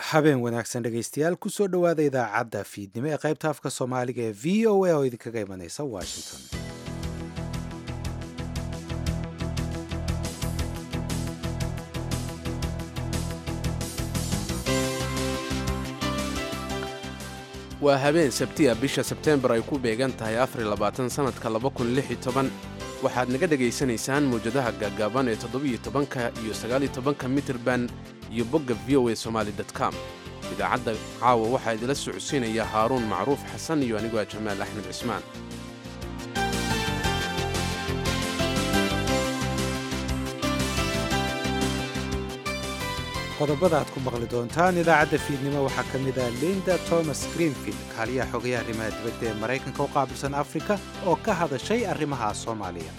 habeen wanaagsan dhegaystayaal kusoo dhowaada idaacadda fiidnimo ee qaybta afka soomaaliga ee v o a oo idinkaga imanaysa washington waa habeen sabtiya bisha sebteembar ay ku beegan tahay afarilabaatan-sannadka waxaad naga dhegaysanaysaan mawjadaha gaagaaban ee toddobiyo-tobanka iyo sagaaliyo-tobanka mitirban iyo bogga v o a somaali com idaacadda caawa waxaa idila socodsiinaya haaruun macruuf xasan iyo anigoo jamaal axmed cismaan qodobada aad ku maqli doontaan idaacadda fiidnimo waxaa ka mid ah linda thomas greenfield kaaliyaha xogayaha arrimaha dibadda ee maraykanka u qaabilsan afrika oo ka hadashay arrimaha soomaaliya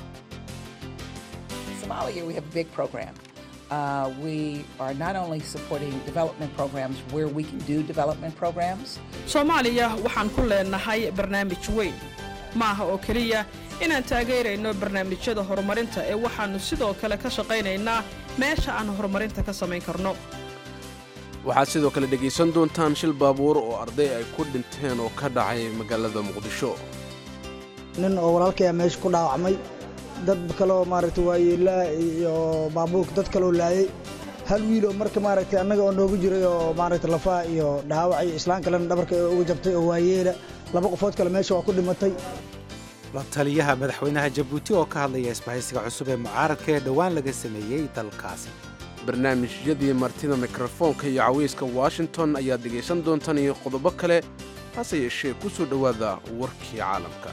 Somalia, we have a big program. Uh, we are not only supporting development programs where we can do development programs, soomaaliya waxaan ku leenahay barnaamij weyn ma aha oo keliya inaan taageerayno barnaamijyada horumarinta ee waxaannu sidoo kale ka shaqaynaynaa meesha aan horumarinta ka samayn karno waxaad sidoo kale dhegaysan doontaan shil baabuur oo arday ay ku dhinteen oo ka dhacay magaalada muqdisho nin oo walaalkaya meesha ku dhaawacmay dad kaleo maaragtay waayeelaa iyo baabuurka dad kaloo laayay hal wiiloo marka maaragtay annaga oo noogu jiray oo maaragtay lafaha iyo dhaawac iyo islaan kalena dhabarka uga jabtay oo waayeela laba qofood kale meesha waa ku dhimatay la taliyaha madaxweynaha jabuuti oo ka hadlaya isbahaysiga cusub ee mucaaradka ee dhowaan laga sameeyey dalkaasi barnaamijyadii martida mikrofoonka iyo cawayska washington ayaad dhegaysan doontaan iyo qodobo kale hase yeeshee ku soo dhowaada warkii caalamka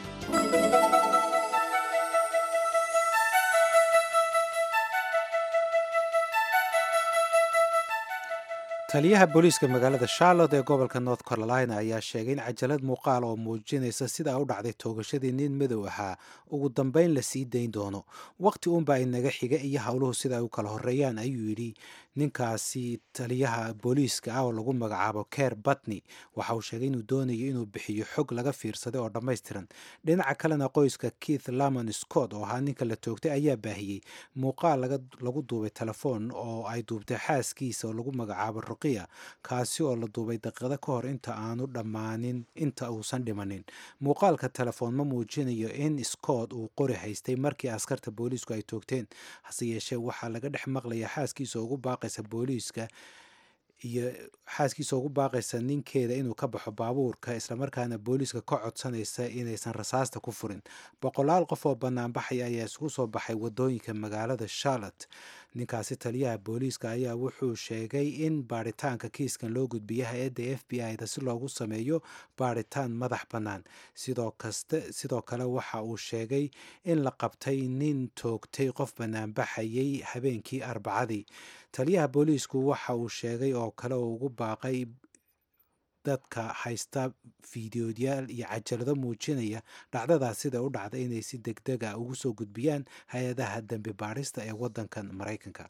taliyaha booliiska magaalada charlotte ee gobolka north carolina ayaa sheegay in cajalad muuqaal oo muujinaysa sida u dhacday toogashadii nin madow ahaa ugu dambayn la sii dayn doono wakhti uunbaa inaga xiga iyo howluhu sida ay u kala horeeyaan ayuu yidhi ninkaasi taliyaha booliiska ah oo lagu magacaabo ker batney waxa uu sheegay inuu doonayo inuu bixiyo xog laga fiirsaday oo dhammaystiran dhinaca kalena qoyska keith lamon scott oo ahaa ninka la toogtay ayaa baahiyey muuqaal lagu duubay telefoon oo ay duubtay xaaskiisa oo lagu magacaabo ruqiya kaasi oo la duubay daqiiqado ka hor inta aanu dhammaanin inta uusan dhimanin muuqaalka telefoon ma muujinayo in scott uu qori haystay markii askarta booliisku ay toogteen hase yeeshee waxaa laga dhex maqlaya xaaskiisa ugu baaqaysa booliiska iyo xaaskiisa ugu baaqaysa ninkeeda inuu ka baxo baabuurka islamarkaana booliiska ka codsanaysa inaysan rasaasta ku furin boqolaal qof oo banaanbaxaya ayaa isugu soo baxay wadooyinka magaalada charlotte ninkaasi taliyaha booliiska ayaa wuxuu sheegay in baaritaanka kiiskan loo gudbiya hay-adda f b i da si loogu sameeyo baaritaan madax bannaan sidoo kale waxa uu sheegay in la qabtay nin toogtay qof banaanbaxayay habeenkii arbacadii taliyaha booliisku waxa uu sheegay oo kale oo ugu baaqay dadka haysta fiidiyoodyaal iyo cajalado muujinaya dhacdadaas sida u dhacda inay si degdeg a ugu soo gudbiyaan hay-adaha dembi baadhista ee waddankan maraykanka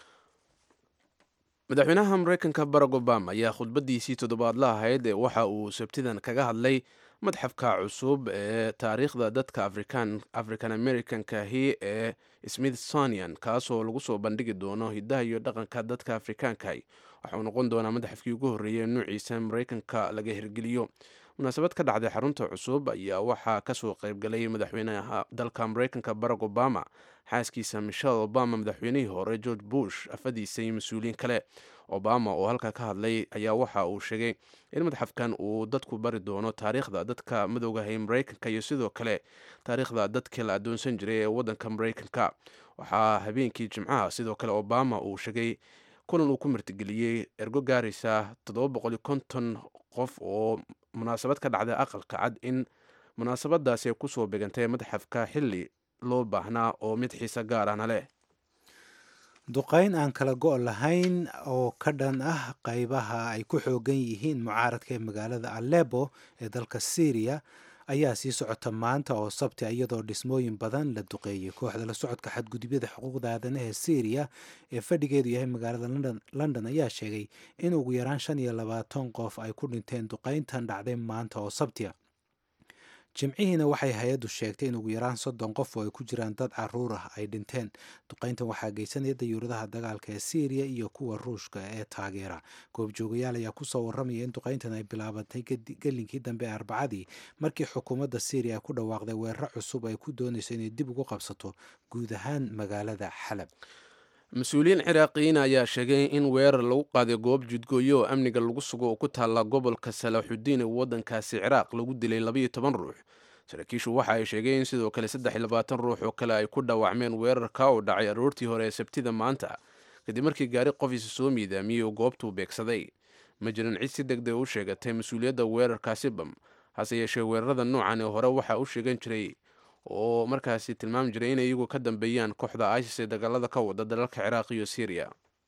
madaxweynaha maraykanka barack obama ayaa khudbaddiisii toddobaadla ahayd ee waxa uu sabtidan kaga hadlay madxafka cusub ee taariikhda dadka african americankahi ee smithsonian kaasoo lagu soo bandhigi doono hiddaha iyo dhaqanka dadka afrikaankahi waxa uu noqon doonaa madaxafkii ugu horreeyay nuuciisa maraykanka laga hirgeliyo munaasabad ka dhacday xarunta cusub ayaa waxaa kasoo qaybgalay madaxweynaha dalka maraykanka barack obama xaaskiisa michelle obama madaxweynihii hore george bush afadiisa iyo mas-uuliyiin kale obama oo halka ka hadlay ayaa waxa uu sheegay in madxafkan uu dadku bari doono taariikhda dadka madowgahay maraykanka iyo sidoo kale taariikhda dadkii la adoonsan jiray ee wadanka maraykanka waxaa habeenkii jimcaha sidoo kale obama uu sheegay kulan uu ku martigeliyey ergo gaaraysa qof oo munaasabad ka dhacday aqalka cad in munaasabadaasi ay kusoo begantay madxafka xili loo baahnaa oo mid xiise gaarana leh duqayn aan kala go' lahayn oo ka dhan ah qaybaha ay ku xoogan yihiin mucaaradka ee magaalada alebo ee dalka syriya ayaa sii socota maanta oo sabti iyadoo dhismooyin badan la duqeeyey kooxda la socodka xadgudubyada xuquuqda aadanaha ee syriya ee fadhigeedu yahay magaalada london ayaa sheegay in ugu yaraan shan iyo labaatan qof ay ku dhinteen duqayntan dhacday maanta oo sabtiya jimcihiina waxay hay-addu sheegtay in ugu yaraan soddon qof oo ay ku jiraan dad caruur ah ay dhinteen duqayntan waxaa geysanaya dayuuradaha dagaalka ee syriya iyo kuwa ruushka ee taageera goobjoogayaal ayaa kusoo waramaya in duqayntan ay bilaabatay gelinkii dambe ee arbacadii markii xukuumadda syriya ku dhawaaqday weeraro cusub ay ku doonayso inay dib ugu qabsato guud ahaan magaalada xalab mas-uuliyiin ciraaqiyiin ayaa sheegay in weerar lagu qaaday goob jidgooyo oo amniga lagu sugo oo ku taalla gobolka salaaxudiin ee waddankaasi ciraaq lagu dilay labayo toban ruux saraakiishu waxa ay sheegeen in sidoo kale saddex iyo labaatan ruux oo kale ay ku dhaawacmeen weerarka oo dhacay aroortii hore ee sabtida maanta kadib markii gaari qofiisa soo miidaamiyey oo goobtuu beegsaday ma jiran cid si deg deg u sheegatay mas-uuliyadda weerarkaasi bam hase yeeshee weerarada noocan ee hore waxaa u sheegan jiray oo markaasi tilmaami jiray inay iyagu ka dambeeyaan kooxda isis ee dagaalada ka wada dalalka ciraaq iyo syriya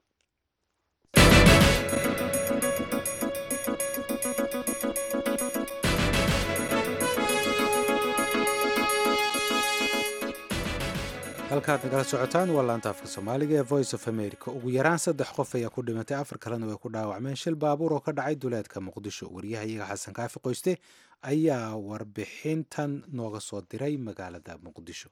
halkaad nagala socotaan waa laanta afka soomaaliga ee voice of america ugu yaraan saddex qof ayaa ku dhimatay afar kalena way ku dhaawacmeen shil baabuur oo ka dhacay duleedka muqdisho waryahayaga xasan kaafi qoyste ayaa warbixintan nooga soo diray magaalada muqdisho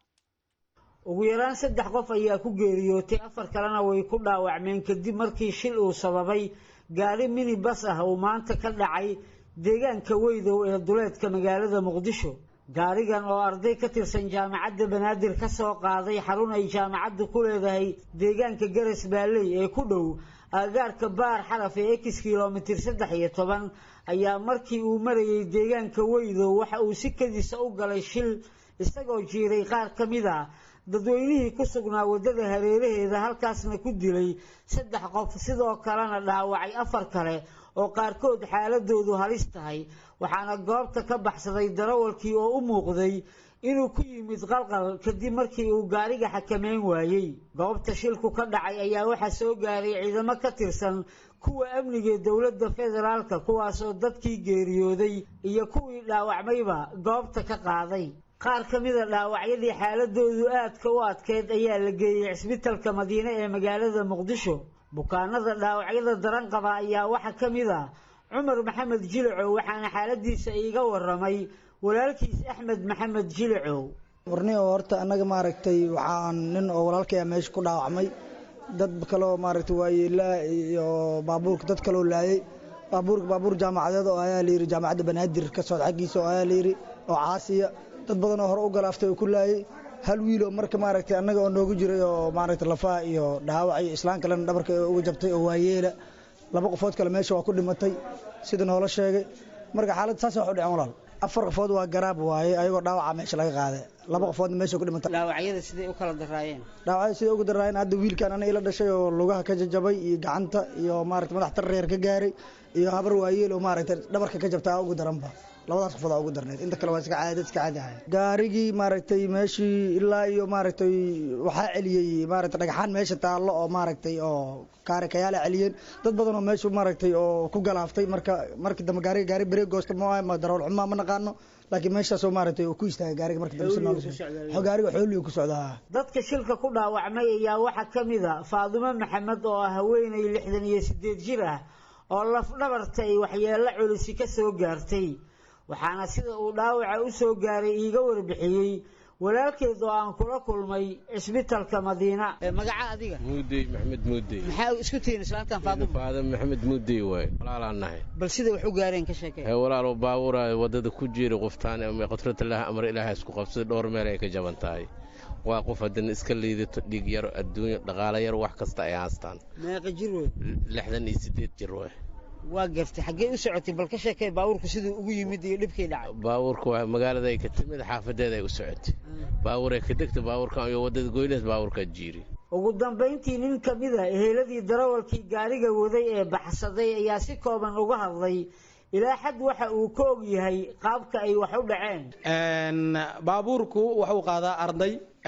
ugu yaraan saddex qof ayaa ku geeriyootay afar kalena way ku dhaawacmeen kadib markii shil uu sababay gaari mini bas ah uu maanta ka dhacay deegaanka weydow ee duleedka magaalada muqdisho gaarigan oo arday ka tirsan jaamacadda banaadir ka soo qaaday xarun ay jaamacaddu ku leedahay deegaanka garas baalley ee ku dhow aagaarka baar xaraf ee ex kilomitir saddex iyo toban ayaa markii uu marayay deegaanka weydow waxa uu si kadisa u galay shil isagoo jiiray qaar ka mid a dadweynihii ku sugnaa waddada hareeraheeda halkaasna ku dilay saddex qof sidoo kalena dhaawacay afar kale oo qaarkood xaaladoodu halis tahay waxaana goobta ka baxsaday darawalkii oo u muuqday inuu ku yimid qalqal kadib markii uu gaariga xakameyn waayey goobta shilku ka dhacay ayaa waxaa soo gaaray ciidamo ka tirsan kuwa amniga dowladda federaalka kuwaasoo dadkii geeriyooday iyo kuwii dhaawacmayba goobta ka qaaday qaar ka mida dhaawacyadii xaaladoodu aadka u adkeyd ayaa la geeyey cisbitalka madiine ee magaalada muqdisho bukaanada dhaawacyada daran qaba ayaa waxaa ka mid a cumar maxamed jilicow waxaana xaaladiisa iiga waramay walaalkiis axmed maxamed jilicow warni oo horta annaga maaragtay waxaan nin oo walaalkaya meesha ku dhaawacmay dad kaleo maaragtay waayeelaa iyo baabuurka dad kaloo laayay baabuurka baabuur jaamacadeed oo ayaa layidhi jaamacadda banaadir ka socda xaggiisa oo ayaa layidhi oo caasiya dad badan oo hore u galaaftay oo ku laayay hal wiiloo marka maaragtay annaga oo noogu jiray oo maaragtay lafaha iyo dhaawac iyo islaan kalena dhabarka uga jabtay oo waayeela laba qofood kale meesha waa ku dhimatay sida noola sheegay marka xaalad saas wax u dhicen walaal afar qofood waa garaab waaye ayagoo dhaawaca meesha laga qaaday laba qofoodna meesha ku dhimatay dhaawacyada siday u kala daraayeen dhaawacyada siday uga daraayeen hadda wiilkan ana ila dhashay oo lugaha ka jajabay iyo gacanta iyo maaragtay madax tarreer ka gaaray iyo habar waayeel oo maaragtay dhabarka ka jabtaa ugu daranba labadaas qofood aa ugu darneed inta kale waa iska caadi iska caadi ahay gaarigii maaragtay meeshii ilaa iyo maaragtay waxaa celiyey maaragtay dhagaxaan meesha taallo oo maaragtay oo kaari kayaala celiyeen dad badan oo meeshu maaragtay oo ku galaaftay marka markii dambe gaariga gaari bareeg goosta ma ma darawal xumaa ma naqaano laakiin meeshaasoo maaragtay oo ku istaagay gaariga markii dambe si nool gaariga xooliyo ku socdaa dadka shilka ku dhaawacmay ayaa waxaa ka mid a faadumo maxamed oo ah haweenay lixdan iyo sideed jir ah oo lafdhabarta ay waxyeello culisi ka soo gaartay waxaana sida uu dhaawaca u soo gaaray iiga warbixiyey walaalkeed oo aan kula kulmay cisbitalka madiina magaca adiga muudey maxamed muudey maxaa isku tihiin islaantan faaduma faadam maxamed muudey waay walaalaan nahay bal siday wax u gaareen ka sheekay hee walaalo baabuura wadada ku jiira qoftaan ama qatrata laha amar ilaahay isku qabsada dhowr meel ay ka jaban tahay waa qof haddana iska liidato dhiig yar adduunya dhaqaale yar wax kasta ay haastaan meeqa jir wey lixdan iyo sideed jir waay waa gartay xaggee u socotay bal ka sheekay baabuurku siduu ugu yimid iyo dhibkii dhacay baabuurka waa magaalada ay ka timid xaafadeeda ay u socotay baabuuray ka degtay baabuurkan iyo wadada goynaas baabuurkaa jiiri ugu dambayntii nin ka mid a eheeladii darawalkii gaariga waday ee baxsaday ayaa si kooban uga hadlay ilaa xad waxa uu ka og yahay qaabka ay wax u dhaceen baabuurku wuxuu qaadaa arday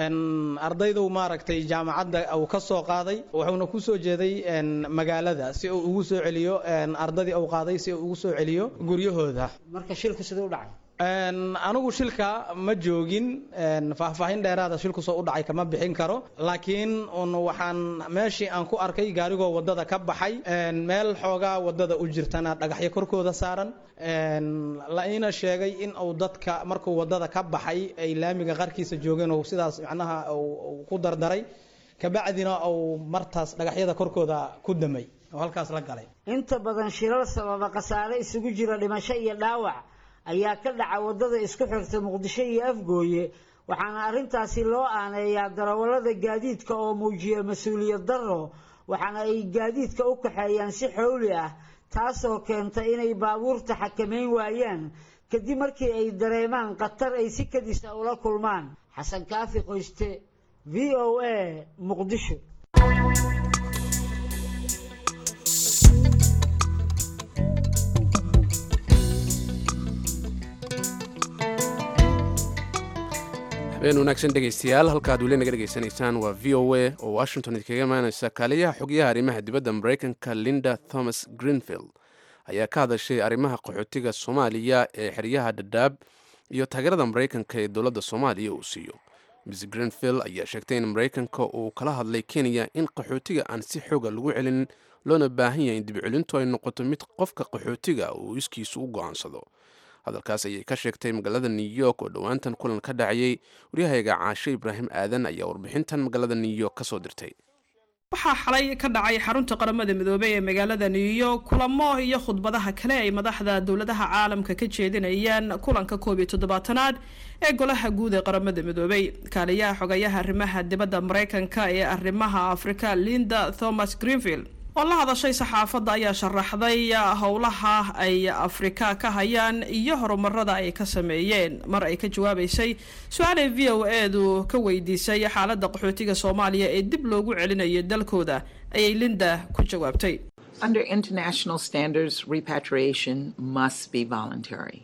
ardaydu maaragtay jaamacadda uu ka soo qaaday wuxuuna ku soo jeeday magaalada si uu ugu soo celiyo ardadii uu qaaday si uu ugu soo celiyo guryahooda marka shilku siduu dhacay anigu shilka ma joogin faahfaahin dheeraada shilku soo u dhacay kama bixin karo laakiin un waxaan meeshii aan ku arkay gaarigoo wadada ka baxay meel xoogaa wadada u jirtana dhagaxyo korkooda saaran la iina sheegay in uu dadka markuu wadada ka baxay ay laamiga qarkiisa joogeen oo sidaas macnaha ku dardaray kabacdina uu martaas dhagaxyada korkooda ku damay oo halkaas la galay inta badan shilal sababa khasaare isugu jira dhimasho iyo dhaawac ayaa ka dhaca wadada isku xirta muqdisho iyo afgooye waxaana arrintaasi loo aaneeyaa darawallada gaadiidka oo muujiya mas-uuliyad darro waxaana ay gaadiidka u kaxeeyaan si xowli ah taasoo keenta inay baabuurta xakamayn waayaan kadib markii ay dareemaan khatar ay si kadisa ula kulmaan xasan kaafi qoyste v o a muqdisho habeen wanaagsan dhegaystayaal halkaad weli naga dhegaysanaysaan waa v o a oo washington idinkaga imaaneysa kaaliyaha xogyaha arrimaha dibadda maraykanka linda thomas greenfield ayaa ka hadashay arrimaha qaxootiga soomaaliya ee xeryaha dhadhaab iyo taageerada maraykanka ee dowladda soomaaliya uu siiyo miss greenfield ayaa sheegtay in maraykanka uu kala hadlay kenya in qaxootiga aan si xooga lagu celin loona baahan yahay in dibcelintu ay noqoto mid qofka qaxootiga uu iskiisu u go-aansado hadalkaas ayay ka sheegtay magaalada new york oo dhowaantan kulan ka dhacayay waryahayaga caashe ibraahim aadan ayaa warbixintan magaalada new york ka soo dirtay waxaa xalay ka dhacay xarunta qaramada midoobey ee magaalada new york kulamo iyo khudbadaha kale ay madaxda dowladaha caalamka ka jeedinayaan kulanka koob iyo toddobaatanaad ee golaha guud ee qaramada midoobey kaaliyaha xogayaha arrimaha dibadda maraykanka ee arrimaha afrika linda thomas greenfield oo la hadashay saxaafadda ayaa sharaxday howlaha ay afrika ka hayaan iyo horumarada ay ka sameeyeen mar ay ka jawaabeysay su-aalay v o edu ka weydiisay xaaladda qaxootiga soomaaliya ee dib loogu celinayo dalkooda ayay linda ku jawaabtay Under international standards, repatriation must be voluntary.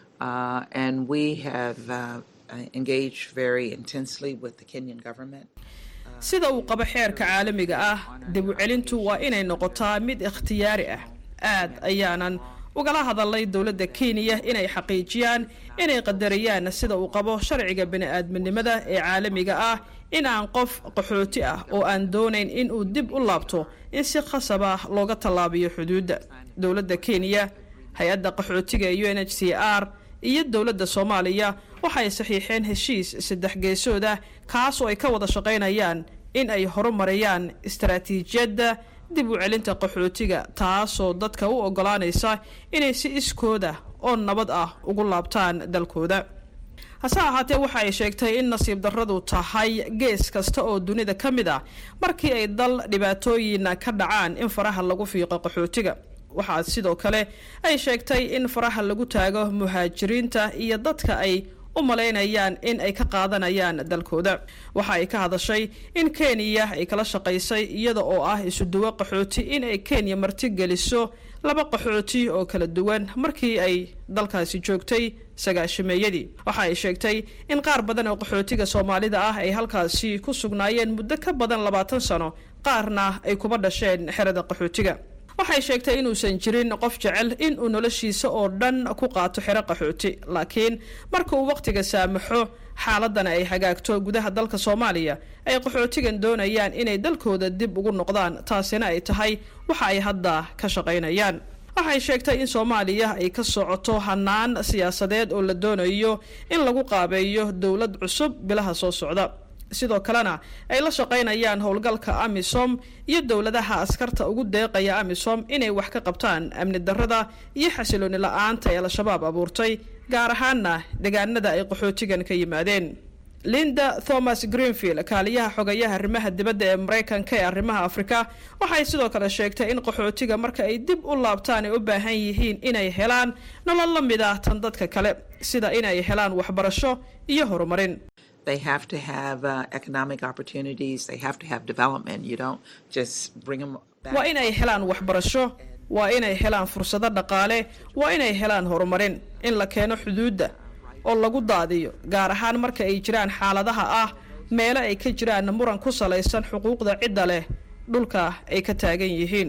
Uh, and we have uh, engaged very intensely with the Kenyan government. sida uu qabo xeerka caalamiga ah dib u celintu waa inay noqotaa mid ikhtiyaari ah aad ayaanan ugala hadalay dowladda kenya inay xaqiijiyaan inay qadariyaan sida uu qabo sharciga bini-aadminimada ee caalamiga ah in aan qof qaxooti ah oo aan doonayn in uu dib u laabto in si khasab ah looga tallaabiyo xuduudda dowladda kenya hay-adda qaxootiga ee u n h c r iyo dowladda soomaaliya waxay saxiixeen heshiis saddex geesood ah kaas oo ay ka wada shaqaynayaan in ay horumariyaan istaraatiijiyadda dib u celinta qaxootiga taasoo dadka u ogolaanaysa inay si iskooda oo nabad ah ugu laabtaan dalkooda hase ahaatee waxa ay sheegtay in nasiib darradu tahay gees kasta oo dunida ka mid ah markii ay dal dhibaatooyin ka dhacaan in faraha lagu fiiqo qaxootiga waxaa sidoo kale ay sheegtay in faraha lagu taago muhaajiriinta iyo dadka ay u malaynayaan in ay ka qaadanayaan dalkooda waxa ay ka hadashay in kenya ay kala shaqaysay iyada oo ah isuduwo qaxooti in ay kenya marti geliso laba qaxooti oo kala duwan markii ay dalkaasi joogtay sagaashameeyadii waxa ay sheegtay in qaar badan oo qaxootiga soomaalida ah ay halkaasi ku sugnaayeen muddo ka badan labaatan sano qaarna ay kuba dhasheen xerada qaxootiga waxay sheegtay inuusan jirin qof jecel in uu noloshiisa oo dhan ku qaato xero qaxooti laakiin marka uu wakhtiga saamaxo xaaladana ay hagaagto gudaha dalka soomaaliya ay qaxootigan doonayaan inay dalkooda dib ugu noqdaan taasina ay tahay waxa ay hadda ka shaqaynayaan waxay sheegtay in soomaaliya ay ka socoto hanaan siyaasadeed oo la doonayo in lagu qaabeeyo dowlad cusub bilaha soo socda sidoo kalena ay la shaqaynayaan howlgalka amisom iyo dowladaha askarta ugu deeqaya amisom inay wax ka qabtaan amni darrada iyo xasilooni la-aanta ee al-shabaab abuurtay gaar ahaana deegaanada ay qaxootigan ka yimaadeen linda thomas greenfield kaaliyaha xogayaha arrimaha dibadda ee maraykanka ee arrimaha afrika waxay sidoo kale sheegtay in qaxootiga marka ay dib u laabtaan ay u baahan yihiin inay helaan nolol la mid ah tan dadka kale sida inay helaan waxbarasho iyo horumarin They have to have uh, economic opportunities. They have to have development. You don't just bring them back. waa inay helaan waxbarasho waa inay helaan fursado dhaqaale waa inay helaan horumarin in la keeno xuduudda oo lagu daadiyo gaar ahaan marka ay jiraan xaaladaha ah meelo ay ka jiraan muran ku salaysan xuquuqda cidda leh dhulka ay ka taagan yihiin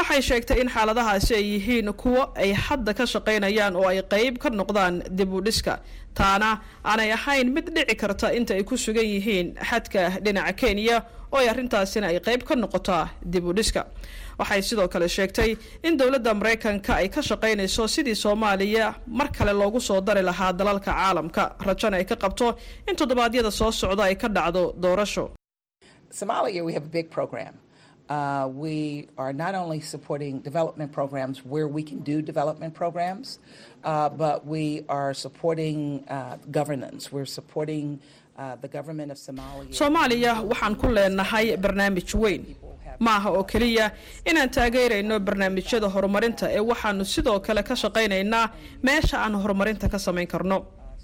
waxay sheegtay in xaaladahaasi ay yihiin kuwo ay hadda ka shaqaynayaan oo ay qayb ka noqdaan dib u dhiska taana aanay ahayn mid dhici karta inta ay ku sugan yihiin xadka dhinaca kenya oo ay arrintaasina ay qayb ka noqotaa dib u dhiska waxay sidoo kale sheegtay in dowladda maraykanka ay ka shaqaynayso sidii soomaaliya mar kale loogu soo dari lahaa dalalka caalamka rajana ay ka qabto in toddobaadyada soo socda ay ka dhacdo doorasho Somalia, we have a big program. Uh, we are not only supporting development programs where we can do development programs, uh, but we are supporting uh, governance. We're supporting uh, the government of Somalia. soomaaliya waxaan ku leenahay barnaamij weyn ma aha oo keliya inaan taageerayno barnaamijyada horumarinta ee waxaanu sidoo kale ka shaqaynaynaa meesha aan horumarinta ka samayn karno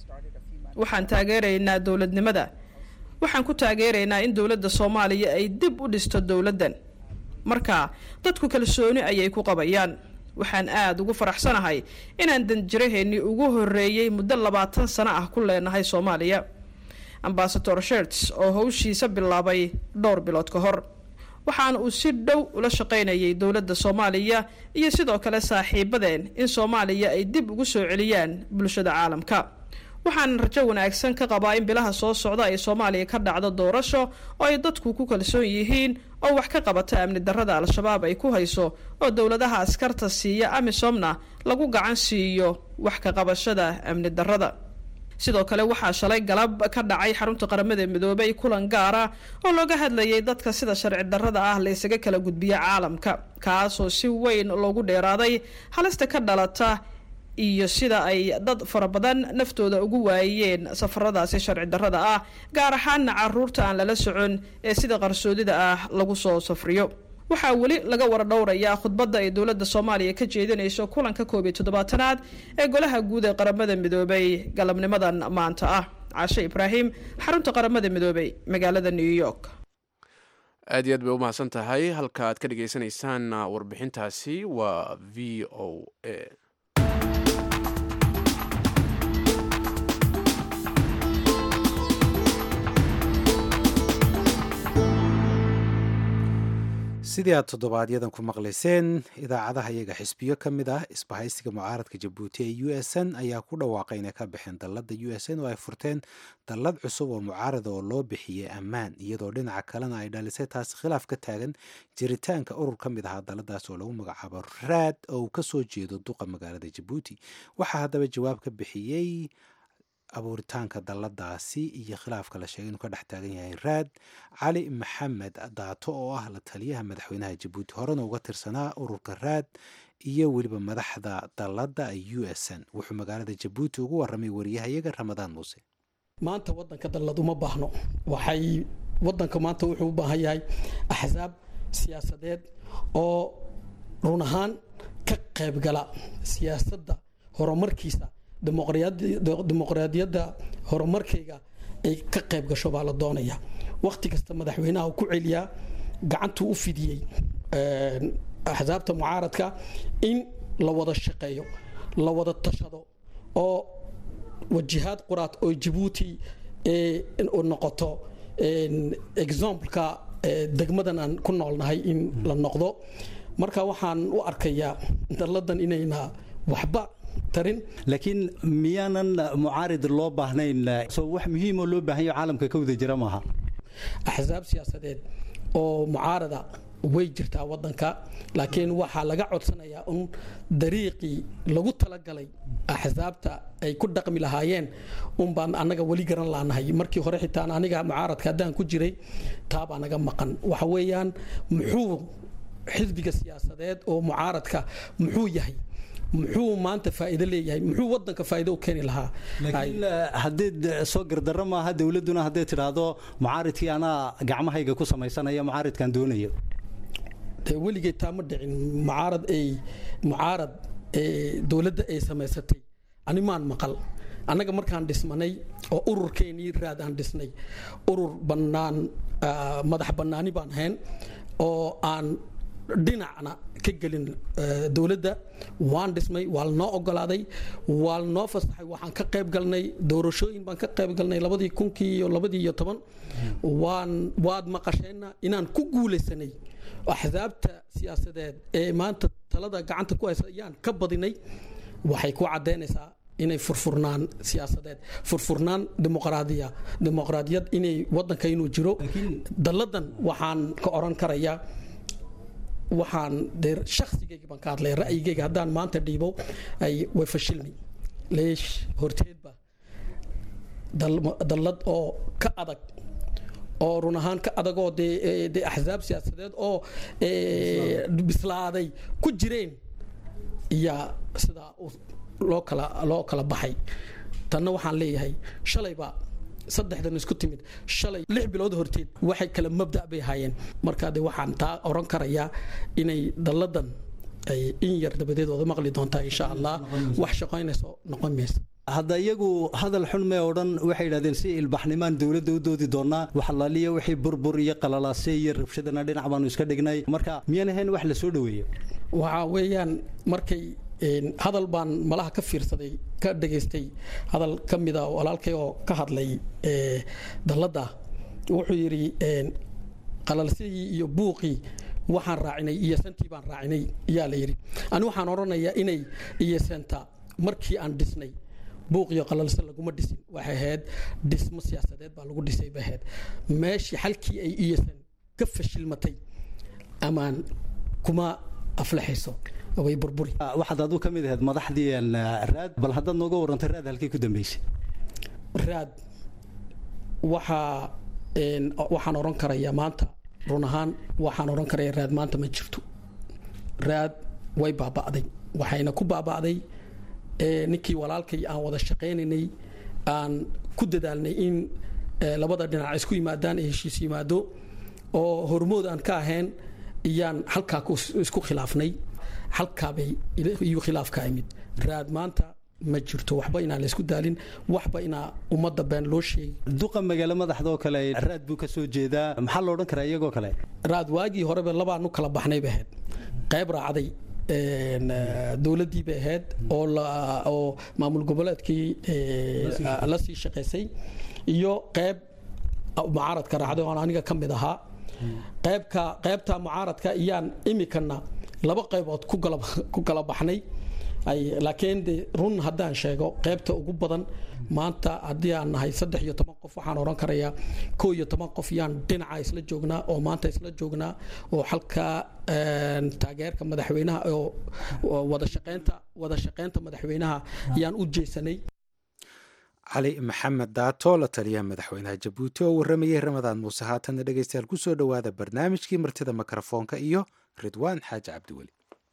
waxaan taageeraynaa dowladnimada waxaan ku taageeraynaa in dowladda soomaaliya ay dib u dhisto dowladdan marka dadku kalsooni ayay ku qabayaan waxaan aada ugu faraxsanahay inaan danjiraheennii ugu horreeyey muddo labaatan sano ah ku leenahay soomaaliya ambasador sherts oo howshiisa bilaabay dhowr bilood ka hor waxaana uu si dhow ula shaqaynayay dowladda soomaaliya iyo sidoo kale saaxiibadeen in soomaaliya ay dib ugu soo celiyaan bulshada caalamka waxaan rajo wanaagsan ka qabaa in bilaha soo socda ay soomaaliya ka dhacdo doorasho oo ay dadku ku kalsoon yihiin oo wax ka qabata amni darrada al-shabaab ay ku hayso oo dowladaha askarta siiya amisomna lagu gacan siiyo wax ka qabashada amni darrada sidoo kale waxaa shalay galab ka dhacay xarunta qaramada midoobay kulan gaara oo looga hadlayay dadka sida sharci darrada ah la isaga kala gudbiya caalamka kaasoo si weyn loogu dheeraaday halista ka dhalata iyo sida ay dad fara badan naftooda ugu waayeen safaradaasi sharci darrada ah gaar ahaana caruurta aan lala socon ee sida qarsoodida ah lagu soo safriyo waxaa weli laga waradhowrayaa khudbadda ay dowladda soomaaliya ka jeedinayso kulanka koob iyo toddobaatanaad ee golaha guud ee qaramada midoobay galabnimadan maanta ah caashe ibraahim xarunta qaramada midoobay magaalada new york aad iyo aad bay u mahadsan tahay halka aad ka dhagaysanaysaan warbixintaasi waa v o a sidii aad toddobaadyadan ku maqlayseen idaacadaha iyaga xisbiyo ka mid ah isbahaysiga mucaaradka jabuuti ee u s n ayaa ku dhawaaqay inay ka baxeen dalladda u s n oo ay furteen dallad cusub oo mucaarada oo loo bixiyey ammaan iyadoo dhinaca kalena ay dhalisay taasi khilaaf ka taagan jiritaanka urur ka mid ahaa dalladaas oo lagu magacaabo raad oo uu kasoo jeedo duqa magaalada jabuuti waxaa haddaba jawaab ka bixiyey abuuritaanka dalladaasi iyo khilaafka la sheegay inuu ka dhex taagan yahay raad cali maxamed daato oo ah la taliyaha madaxweynaha jabuuti horena uga tirsanaa ururka raad iyo weliba madaxda dalladda u s n wuxuu magaalada jabuuti ugu waramay wariyahayaga ramadaan muuse maanta wadanka dallad uma baahno waxay wadanka maanta wuxuu u baahan yahay axsaab siyaasadeed oo run ahaan ka qaybgala siyaasadda horumarkiisa dimuqraadiyadda horumarkayga ay ka qayb gasho baa la doonaya wakhti kasta madaxweynaha ku celiyaa gacantuu u fidiyey axsaabta mucaaradka in la wada shaqeeyo la wada tashado oo wajihaad quraad oo jabuuti noqoto exampleka degmadan aan ku noolnahay in la noqdo marka waxaan u arkayaa dalladan inayna waxba laakiin miyaanan mucaarid loo baahnayn so wax muhiimoo loo baahanyo caalamka ka wada jira maaha axsaab siyaasadeed oo mucaarada way jirtaa wadanka laakiin waxaa laga codsanayaa un dariiqii lagu talagalay axsaabta ay ku dhaqmi lahaayeen un baan annaga weli garan laanahay markii hore xitaan aniga mucaaradka haddaan ku jiray taabaa naga maqan waxa weeyaan muxuu xisbiga siyaasadeed oo mucaaradka muxuu yahay muxuu maanta faa'iido leeyahay muxuu wadanka faa'iido u keeni lahaa laakiin haddeed soo gardarro maaha dowladduna hadday tidhaahdo mucaaridkii anaa gacmahayga ku samaysanaya mucaaridkan doonayo dee weligay taa ma dhicin mucaarad ay mucaarad dowladda ay samaysatay animaan maqal annaga markaan dhismanay oo ururkeenii raad aan dhisnay urur bannaan madax bannaani baan ahayn oo aan dhinacna ka gelin dowladda waan dhismay waa lanoo ogolaaday waa lanoo fasaxay waxaan ka qayb galnay doorashooyin baan ka qayb galnay labadii kunkii iyo labadii iyo toban waan waad maqasheenna inaan ku guulaysanay axsaabta siyaasadeed ee maanta talada gacanta ku haysa ayaan ka badinay waxay ku caddaynaysaa inay furfurnaan siyaasadeed furfurnaan dimuqraadiya dimuqraadiyad inay wadanka inuu jiro dalladan waxaan ka oran karayaa waxaan dee shakhsigayga baan ka hadlaya ra'yigayga haddaan maanta dhiibo ay way fashilmay leesh horteedba dallad oo ka adag oo run ahaan ka adagoo dee dee axsaab siyaasadeed oo bislaaday ku jireen iyaa sidaa loo kala loo kala baxay tanna waxaan leeyahay shalayba saddexdan isku timid shalay lix bilood horteed waxay kala mabda bay ahaayeen markaa de waxaan taa oran karayaa inay dalladan ay in yar dabadeed wada maqli doontaa insha allah wax shaqaynayso noqon maysa hadda iyagu hadal xun mee odhan waxay yidhahdeen si ilbaxnimaan dowladda u doodi doonaa waxalaaliya wixii burbur iyo qalalaase iyo rabshadana dhinac baanu iska dhignay marka miyaan ahayn wax la soo dhoweeyo waxaa weeyaan markay hadal baan malaha ka fiirsaday ka dhegaystay hadal ka mida walaalkay oo ka hadlay dalladda wuxuu yidhi qalalsidii iyo buuqii waxaan raacinay iyo santii baan raacinay yaa la yidhi ani waxaan odhanayaa inay iyo senta markii aan dhisnay buuq iyo qalalse laguma dhisin waxay ahayd dhismo siyaasadeed baa lagu dhisay bay ahayd meeshii xalkii ay iyasan ka fashilmatay amaan kuma aflaxayso way burburi waxaad adu ka mid ahayd madaxdii raad bal haddaad nooga warrantay raad halkii ku dambeysay raad waxaa waxaan odhan karayaa maanta run ahaan waxaan odhan karaya raad maanta ma jirto raad way baaba'day waxayna ku baaba'day ninkii walaalkay aan wada shaqaynaynay aan ku dadaalnay in labada dhinac isku yimaadaan ee heshiis yimaado oo hormood aan ka ahayn iyaan halkaa isku khilaafnay halkaabay iyo khilaafka imid raad maanta ma jirto waxba inaan laysku daalin waxba inaa ummadda been loo sheegay duqa magaalo madaxdoo kale raad buu ka soo jeedaa maxaa lo odhan karaa iyagoo kale raad waagii horeba labaanu kala baxnay bay ahayd qayb raacday dowladdii bay ahayd oo oo maamul goboleedkii la sii shaqaysay iyo qayb mucaaradka raacday oon aniga ka mid ahaa qaybka qaybta mucaaradka iyaan imikana laba qaybood ku kala baxnay laakiin de run haddaan sheego qaybta ugu badan maanta haddii aan nahay saddex iyo toban qof waxaan odhan karayaa koo iyo toban qof yaan dhinaca isla joognaa oo maanta isla joognaa oo halka taageerka madaxweynaha oo wada shaqeynta wada shaqeynta madaxweynaha yaan u jeesanay cali maxamed daato la taliyaha madaxweynaha jabuuti oo warramayay ramadaan muuse haatanna dhegeystayaal ku soo dhowaada barnaamijkii martida mikrofoonka iyo ridwaan xaaji cabdiweli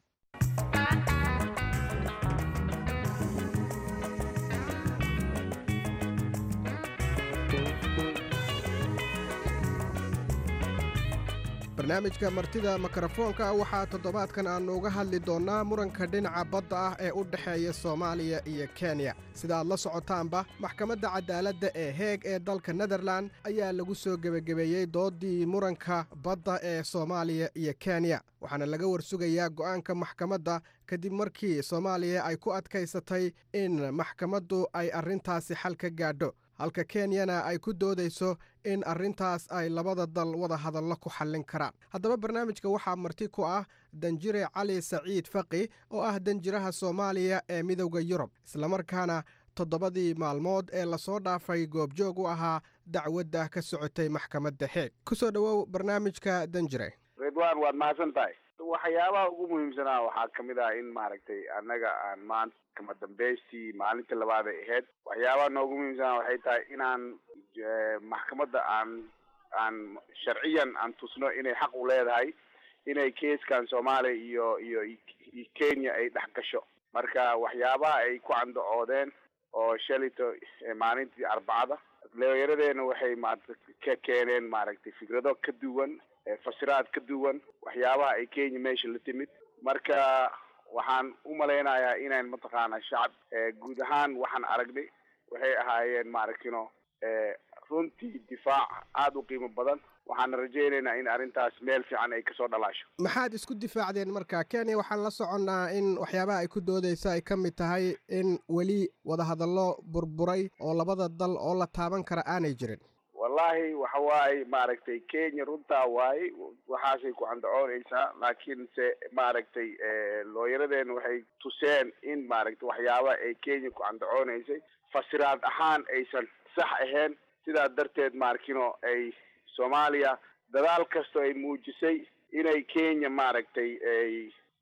barnaamijka martida mikrofoonka waxaa toddobaadkan aannu uga hadli doonnaa muranka dhinaca badda ah ee u dhexeeya soomaaliya iyo kenya sida aad la socotaanba maxkamadda cadaaladda ee heeg ee dalka nederlan ayaa lagu soo gebagabeeyey dooddii muranka badda ee soomaaliya iyo kenya waxaana laga warsugayaa go'aanka maxkamadda kadib markii soomaaliya ay ku adkaysatay in maxkamaddu ay arrintaasi xal ka gaadho halka kenyana ay ku doodayso in arrintaas ay labada dal wada hadallo ku xallin karaan haddaba barnaamijka waxaa marti ku ah danjire cali saciid faqi oo ah danjiraha soomaaliya ee midowda yurub islamarkaana toddobadii maalmood ee lasoo dhaafay goobjoog u ahaa dacwadda ka socotay maxkamadda heeg ku soo dhowow barnaamijka danjire ridwaan waad mahadsan tahay waxyaabaha ugu muhiimsanaa waxaa ka mid ah in maaragtay annaga aan maanta kama dambaystii maalintii labaad ay ahayd waxyaabaha noogu muhiimsanaa waxay tahay inaan maxkamadda aan aan sharciyan aan tusno inay xaq u leedahay inay keeskan soomaaliya iyo iyo iyo kenya ay dhex gasho marka waxyaabaha ay ku candacoodeen oo shalito maalintii arbacada leeyaradeena waxay maarata ka keeneen maaragtay fikrado ka duwan fasiraad ka duwan waxyaabaha ay kenya meesha la timid marka waxaan u malaynayaa inayn mataqaana shacab guud ahaan waxaan aragnay waxay ahaayeen maaragtino runtii difaac aada u qiimo badan waxaana rajaynaynaa in arrintaas meel fiican ay kasoo dhalaasho maxaad isku difaacdeen marka kenya waxaan la soconnaa in waxyaabaha ay ku doodaysa ay ka mid tahay in weli wadahadallo burburay oo labada dal oo la taaban kara aanay jirin wallahi waxa waaye maaragtay kenya runtaa waaye waxaasay ku candacoonaysaa laakiin se maaragtay looyaradeena waxay tuseen in maaragtay waxyaaba ay kenya ku candacoonaysay fasiraad ahaan aysan sax ahayn sidaa darteed maarkino ay soomaaliya dadaal kastoo ay muujisay inay kenya maaragtay ay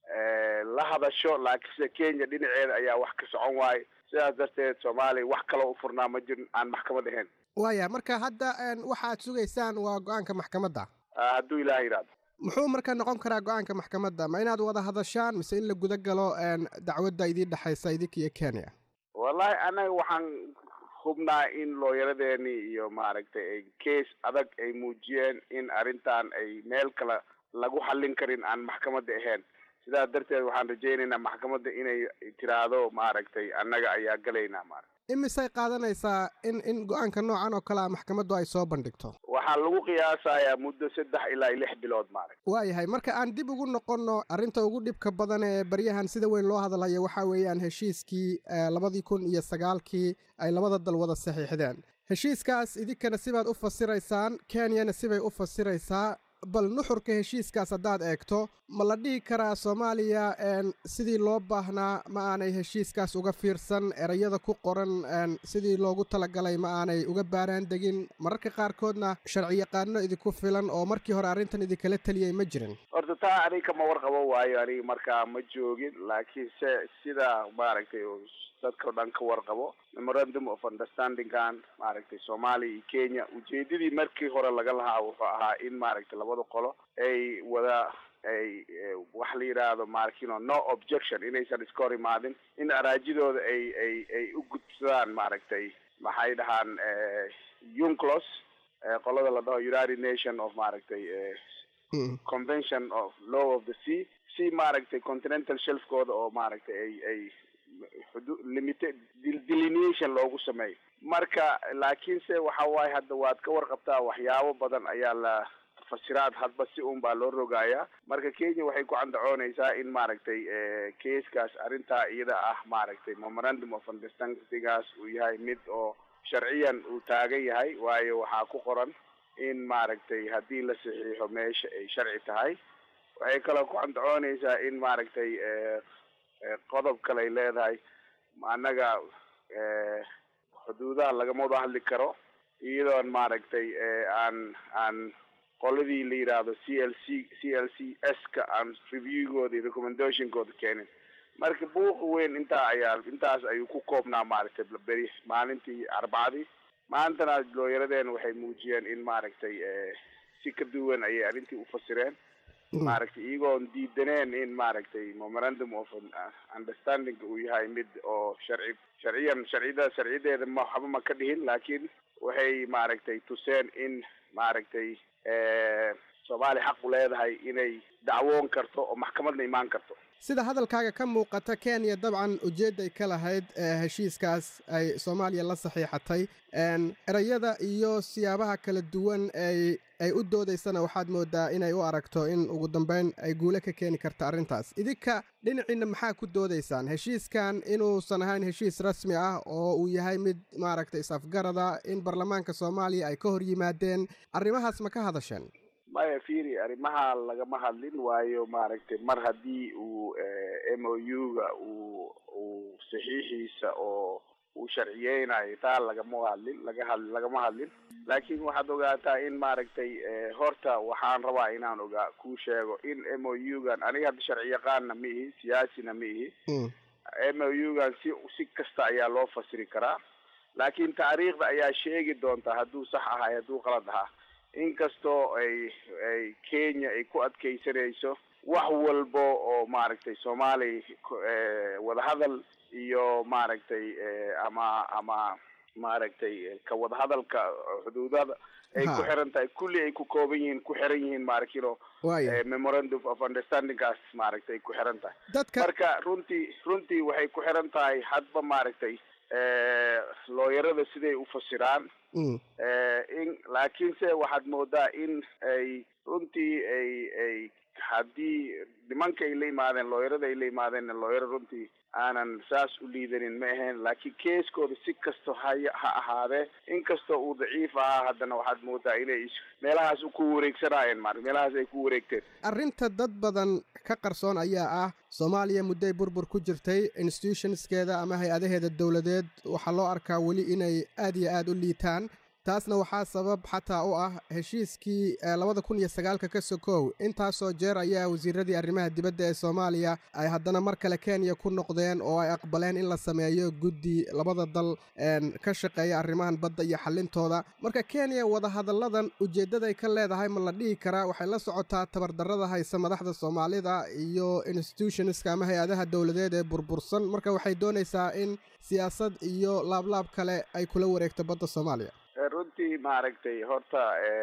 la hadasho laakiinse kenya dhinaceeda ayaa wax ka socon waaye sidaas darteed soomaaliya wax kaloo u furnaa ma jirin aan maxkamad ahayn waaya marka hadda waxaad sugaysaan waa go-aanka maxkamadda hadduu ilaah yidhaahdo muxuu marka noqon karaa go-aanka maxkamadda ma inaad wada hadashaan mise in la guda galo dacwadda idiin dhexaysa idinka iyo kenya wallahi anaga waxaan hubnaa in looyaradeeni iyo maaragtay ay case adag ay muujiyeen in arrintan ay meel kale lagu xallin karin aan maxkamadda ahayn sidaas darteed waxaan rajaynaynaa maxkamadda inay tiraahdo maaragtay annaga ayaa galaynaa maarata imisay qaadanaysaa in in go-aanka noocan oo kale a maxkamaddu ay soo bandhigto waxaa lagu qiyaasayaa muddo saddex ilaa lix bilood maarag waayahay marka aan dib ugu noqonno arrinta ugu dhibka badan ee baryahan sida weyn loo hadalhayo waxaa weeyaan heshiiskii labadii kun iyo sagaalkii ay labada dal wada saxiixdeen heshiiskaas idinkana sibaad u fasiraysaan kenyana sibay u fasiraysaa bal nuxurka heshiiskaas haddaad eegto ma la dhihi karaa soomaaliya sidii loo baahnaa ma aanay heshiiskaas uga fiirsan erayada ku qoran sidii loogu talagalay ma aanay uga baaraan degin mararka qaarkoodna sharci yaqaano idinku filan oo markii hore arrintan idinkala teliyay ma jirin horta taa aniga kama warqabo waayo aniga markaa ma joogin laakiin se sida maaragtay dadka o dhan ka warqabo memorandum of understandingkan maaragtay soomaaliya iyo kenya ujeedadii markii hore laga lahaa wuxuu ahaa in maaragtay labada qolo ay wada ay wax la yidhaahdo maarkino no objection inaysan iska hor imaadin in araajidooda ay ay ay u gudsadaan maaragtay maxay dhahaan unclos qolada la dhaho united nation of maaragtay convention of law of the sea si maaragtay continental shelfkooda oo maaragtay ay ay xudu limited delineation loogu sameeyo marka laakiinse waxa waaye hadda waad ka warqabtaa waxyaabo badan ayaa la fasiraad hadba si un baa loo rogayaa marka kenya waxay ku candacoonaysaa in maaragtay keeskaas arrintaa iyada ah maaragtay memorandum of understandingaas uu yahay mid oo sharciyan uu taagan yahay waayo waxaa ku qoran in maaragtay haddii la saxiixo meesha ay sharci tahay waxay kaloo ku candacoonaysaa in maaragtay qodob kale ay leedahay annaga xuduudaha lagama wada hadli karo iyadoon maaragtay aan aan qoladii la yidhaahdo c l c c l c s ka aan reviewgooda iyo recommendationkooda keenin marka buuqa weyn intaa ayaa intaas ayuu ku koobnaa maaragtay beri maalintii arbacadii maantana looyaradeena waxay muujiyeen in maaragtay si ka duwan ayay arrintii ufasireen maaragtay iyagoon diidaneen in maaragtay memorandum of understanding uu yahay mid oo sharci sharciyan sharcida sharciyadeeda ma waxba ma ka dhihin laakiin waxay maaragtay tuseen in maaragtay soomaaliya xaq u leedahay inay dacwoon karto oo maxkamadna imaan karto sida hadalkaaga ka muuqata kenya dabcan ujeedday ka lahayd heshiiskaas ay soomaaliya la saxiixatay erayada iyo siyaabaha kala duwan ay ay u doodaysana waxaad moodaa inay u aragto in ugu dambeyn ay guule ka keeni karta arrintaas idinka dhinaciinna maxaa ku doodaysaan heshiiskan inuusan ahayn heshiis rasmi ah oo uu yahay mid maaragtay is-afgarada in baarlamaanka soomaaliya ay ka hor yimaadeen arrimahaas ma ka hadasheen maya firi arrimaha lagama hadlin waayo maaragtay mar haddii uu m o u ga uu uu saxiixiisa oo uu sharciyeynayo taa lagama hadlin laga had lagama hadlin laakiin waxaad ogaataa in maaragtay horta waxaan rabaa inaan ogaa kuu sheego in m o u gan aniga hadda sharci yaqaanna ma ihi siyaasina ma ihi m o u gan si si kasta ayaa loo fasiri karaa laakiin taariikhda ayaa sheegi doonta hadduu sax ahay hadduu qalad ahaa inkastoo ay ay kenya ay ku adkeysanayso wax walbo oo maaragtay soomaaliya wadahadal iyo maaragtay ama ama maaragtay ka wadahadalka xuduudada ay ku xiran tahay kulli ay ku kooban yihiin ku xiran yihiin maaragtino memorandum of understandingkaas maaragtay ku xiran tahay marka runtii runtii waxay ku xiran tahay hadba maaragtay looyarada siday u fasiraan in laakiinse waxaad moodaa in ay runtii ay ay haddii nimanka ay la yimaadeen looyarada ay la yimaadeen looyaro runtii aanan saas u liidanin ma ahayn laakiin keeskooda si kasto haya ha ahaadee inkastoo uu daciif ahaa haddana waxaad moodaa inay meelahaas ku wareegsanaayeen mar meelahaas ay ku wareegteen arrinta dad badan ka qarsoon ayaa ah soomaaliya mudday burbur ku jirtay institutionskeeda ama hay-adaheeda dowladeed waxaa loo arkaa weli inay aad iyo aad u liitaan taasna waxaa sabab xataa u ah heshiiskii labada kun iyo sagaalka ka sokow intaasoo jeer ayaa wasiiradii arrimaha dibadda ee soomaaliya ay haddana mar kale kenya ku noqdeen oo ay aqbaleen in la sameeyo guddi labada dal ka shaqeeya arrimahan badda iyo xallintooda marka kenya wadahadalladan ujeeddaday ka leedahay ma la dhihi karaa waxay la socotaa tabardarrada haysa madaxda soomaalida iyo institutionska ama hay-adaha dowladeed ee burbursan marka waxay doonaysaa in siyaasad iyo laablaab kale ay kula wareegto badda soomaaliya runtii maaragtay horta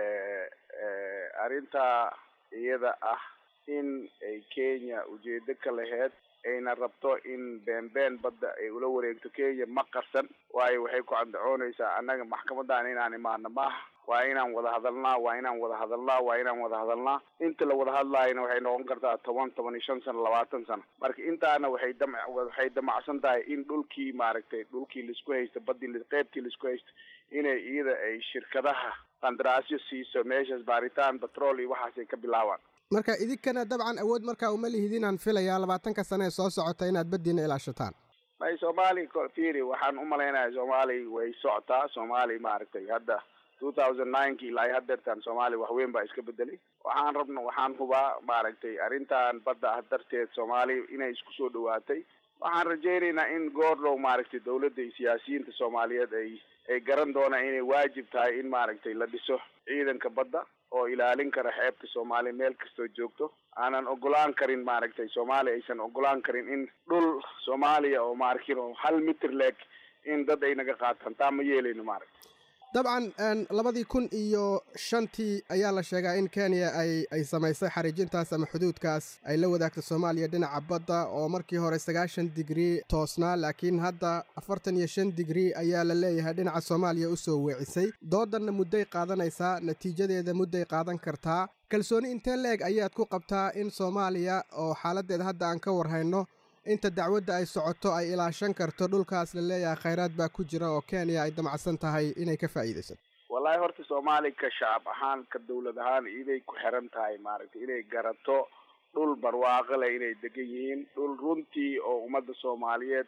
arrintaa iyada ah in ay kenya ujeedo ka laheyd ayna rabto in beenbeen badda ay ula wareegto kenya ma qarsan waayo waxay ku candacoonaysaa annaga maxkamadan inaan imaano maaha waa inaan wada hadalnaa waa inaan wada hadalnaa waa inaan wada hadalnaa inta la wada hadlaayana waxay noqon kartaa toban toban iyo shan sano labaatan sano marka intaana waxay dam waxay damacsan tahay in dhulkii maaragtay dhulkii laisku haysto badii qeybtii laisku haysto inay iyada ay shirkadaha qandaraasyo siiso meeshaas baaritaan batrool iyo waxaasay ka bilaabaan marka idinkana dabcan awood markaa uma lihidinaan filayaa labaatanka sane ee soo socota inaad baddiina ilaashataan may soomaali firi waxaan u malaynayaa soomaali way socotaa soomaali maaragtay hadda two thousand nineki ilaa hadeertaan soomaali waxweyn baa iska bedelay waxaan rabna waxaan hubaa maaragtay arrintan badda ah darteed soomaali inay isku soo dhawaatay waxaan rajaynaynaa in goordhow maaragtay dawladda iyo siyaasiyiinta soomaaliyeed ay ay garan doonaan inay waajib tahay in maaragtay la dhiso ciidanka badda oo ilaalin kara xeebta soomaaliya meel kastoo joogto aanan ogolaan karin maaragtay soomaaliya aysan ogolaan karin in dhul soomaaliya oo maarkin oo hal mitir leeg in dad ay naga qaataan taa ma yeelayno maaragtay dabcan labadii kun iyo shantii ayaa la sheegaa in kenya ay ay samaysay xariijintaas ama xuduudkaas ay la wadaagto soomaaliya dhinaca badda oo markii hore sagaashan digrii toosnaa laakiin hadda afartan iyo shan digrii ayaa la leeyahay dhinaca soomaaliya u soo weecisay doodanna mudday qaadanaysaa natiijadeeda mudday qaadan kartaa kalsooni intee leeg ayaad ku qabtaa in soomaaliya oo xaaladdeeda hadda aan ka warhayno inta dacwadda ay socoto ay ilaashan karto dhulkaas la leeyahay khayraad baa ku jira oo kenya ay damacsan tahay inay ka faa'iidaysato wallahi horta soomaali ka shacab ahaan ka dawlad ahaan iday ku xiran tahay maaragtay inay garato dhul barwaaqo leh inay degan yihiin dhul runtii oo ummadda soomaaliyeed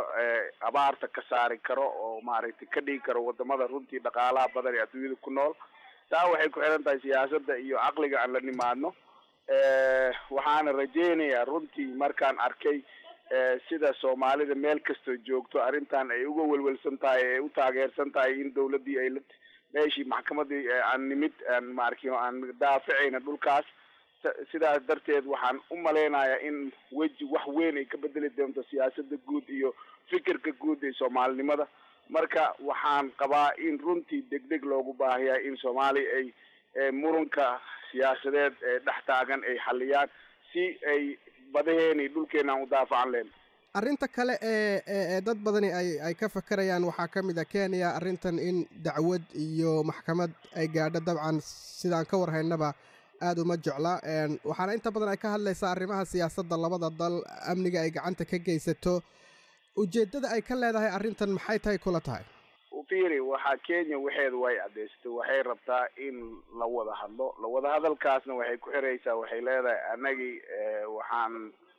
abaarta ka saari karo oo maaragtay ka dhigi karo wadamada runtii dhaqaalaha badan ee adduunyada ku nool taa waxay ku xiran tahay siyaasadda iyo caqliga aan la nimaadno waxaana rajaynayaa runtii markaan arkay sida soomaalida meel kastoo joogto arrintan ay uga welwelsan tahay ay u taageersan tahay in dawladdii ay la meeshii maxkamadii aan nimid aan maarkino aan daaficayna dhulkaas sidaas darteed waxaan u malaynayaa in weji wax weyn ay ka bedeli doonto siyaasadda guud iyo fikirka guud ee soomaalinimada marka waxaan qabaa in runtii degdeg loogu baahayaa in soomaaliya ay muranka siyaasadeed ee dhex taagan ay xaliyaan si ay badaheeni dhulkeenaan u daafacan leen arrinta kale ee ee dad badani ay ay ka fakarayaan waxaa ka mid a kenya arrintan in dacwad iyo maxkamad ay gaadho dabcan sidaan ka warhaynaba aada uma jecla waxaana inta badan ay ka hadlaysaa arrimaha siyaasadda labada dal amniga ay gacanta ka geysato ujeeddada ay ka leedahay arrintan maxay tahay kula tahay fiiri waxaa kenya waxeeda way caddaysatay waxay rabtaa in la wada hadlo la wada hadalkaasna waxay ku xiraysaa waxay leedahay annagii waxaan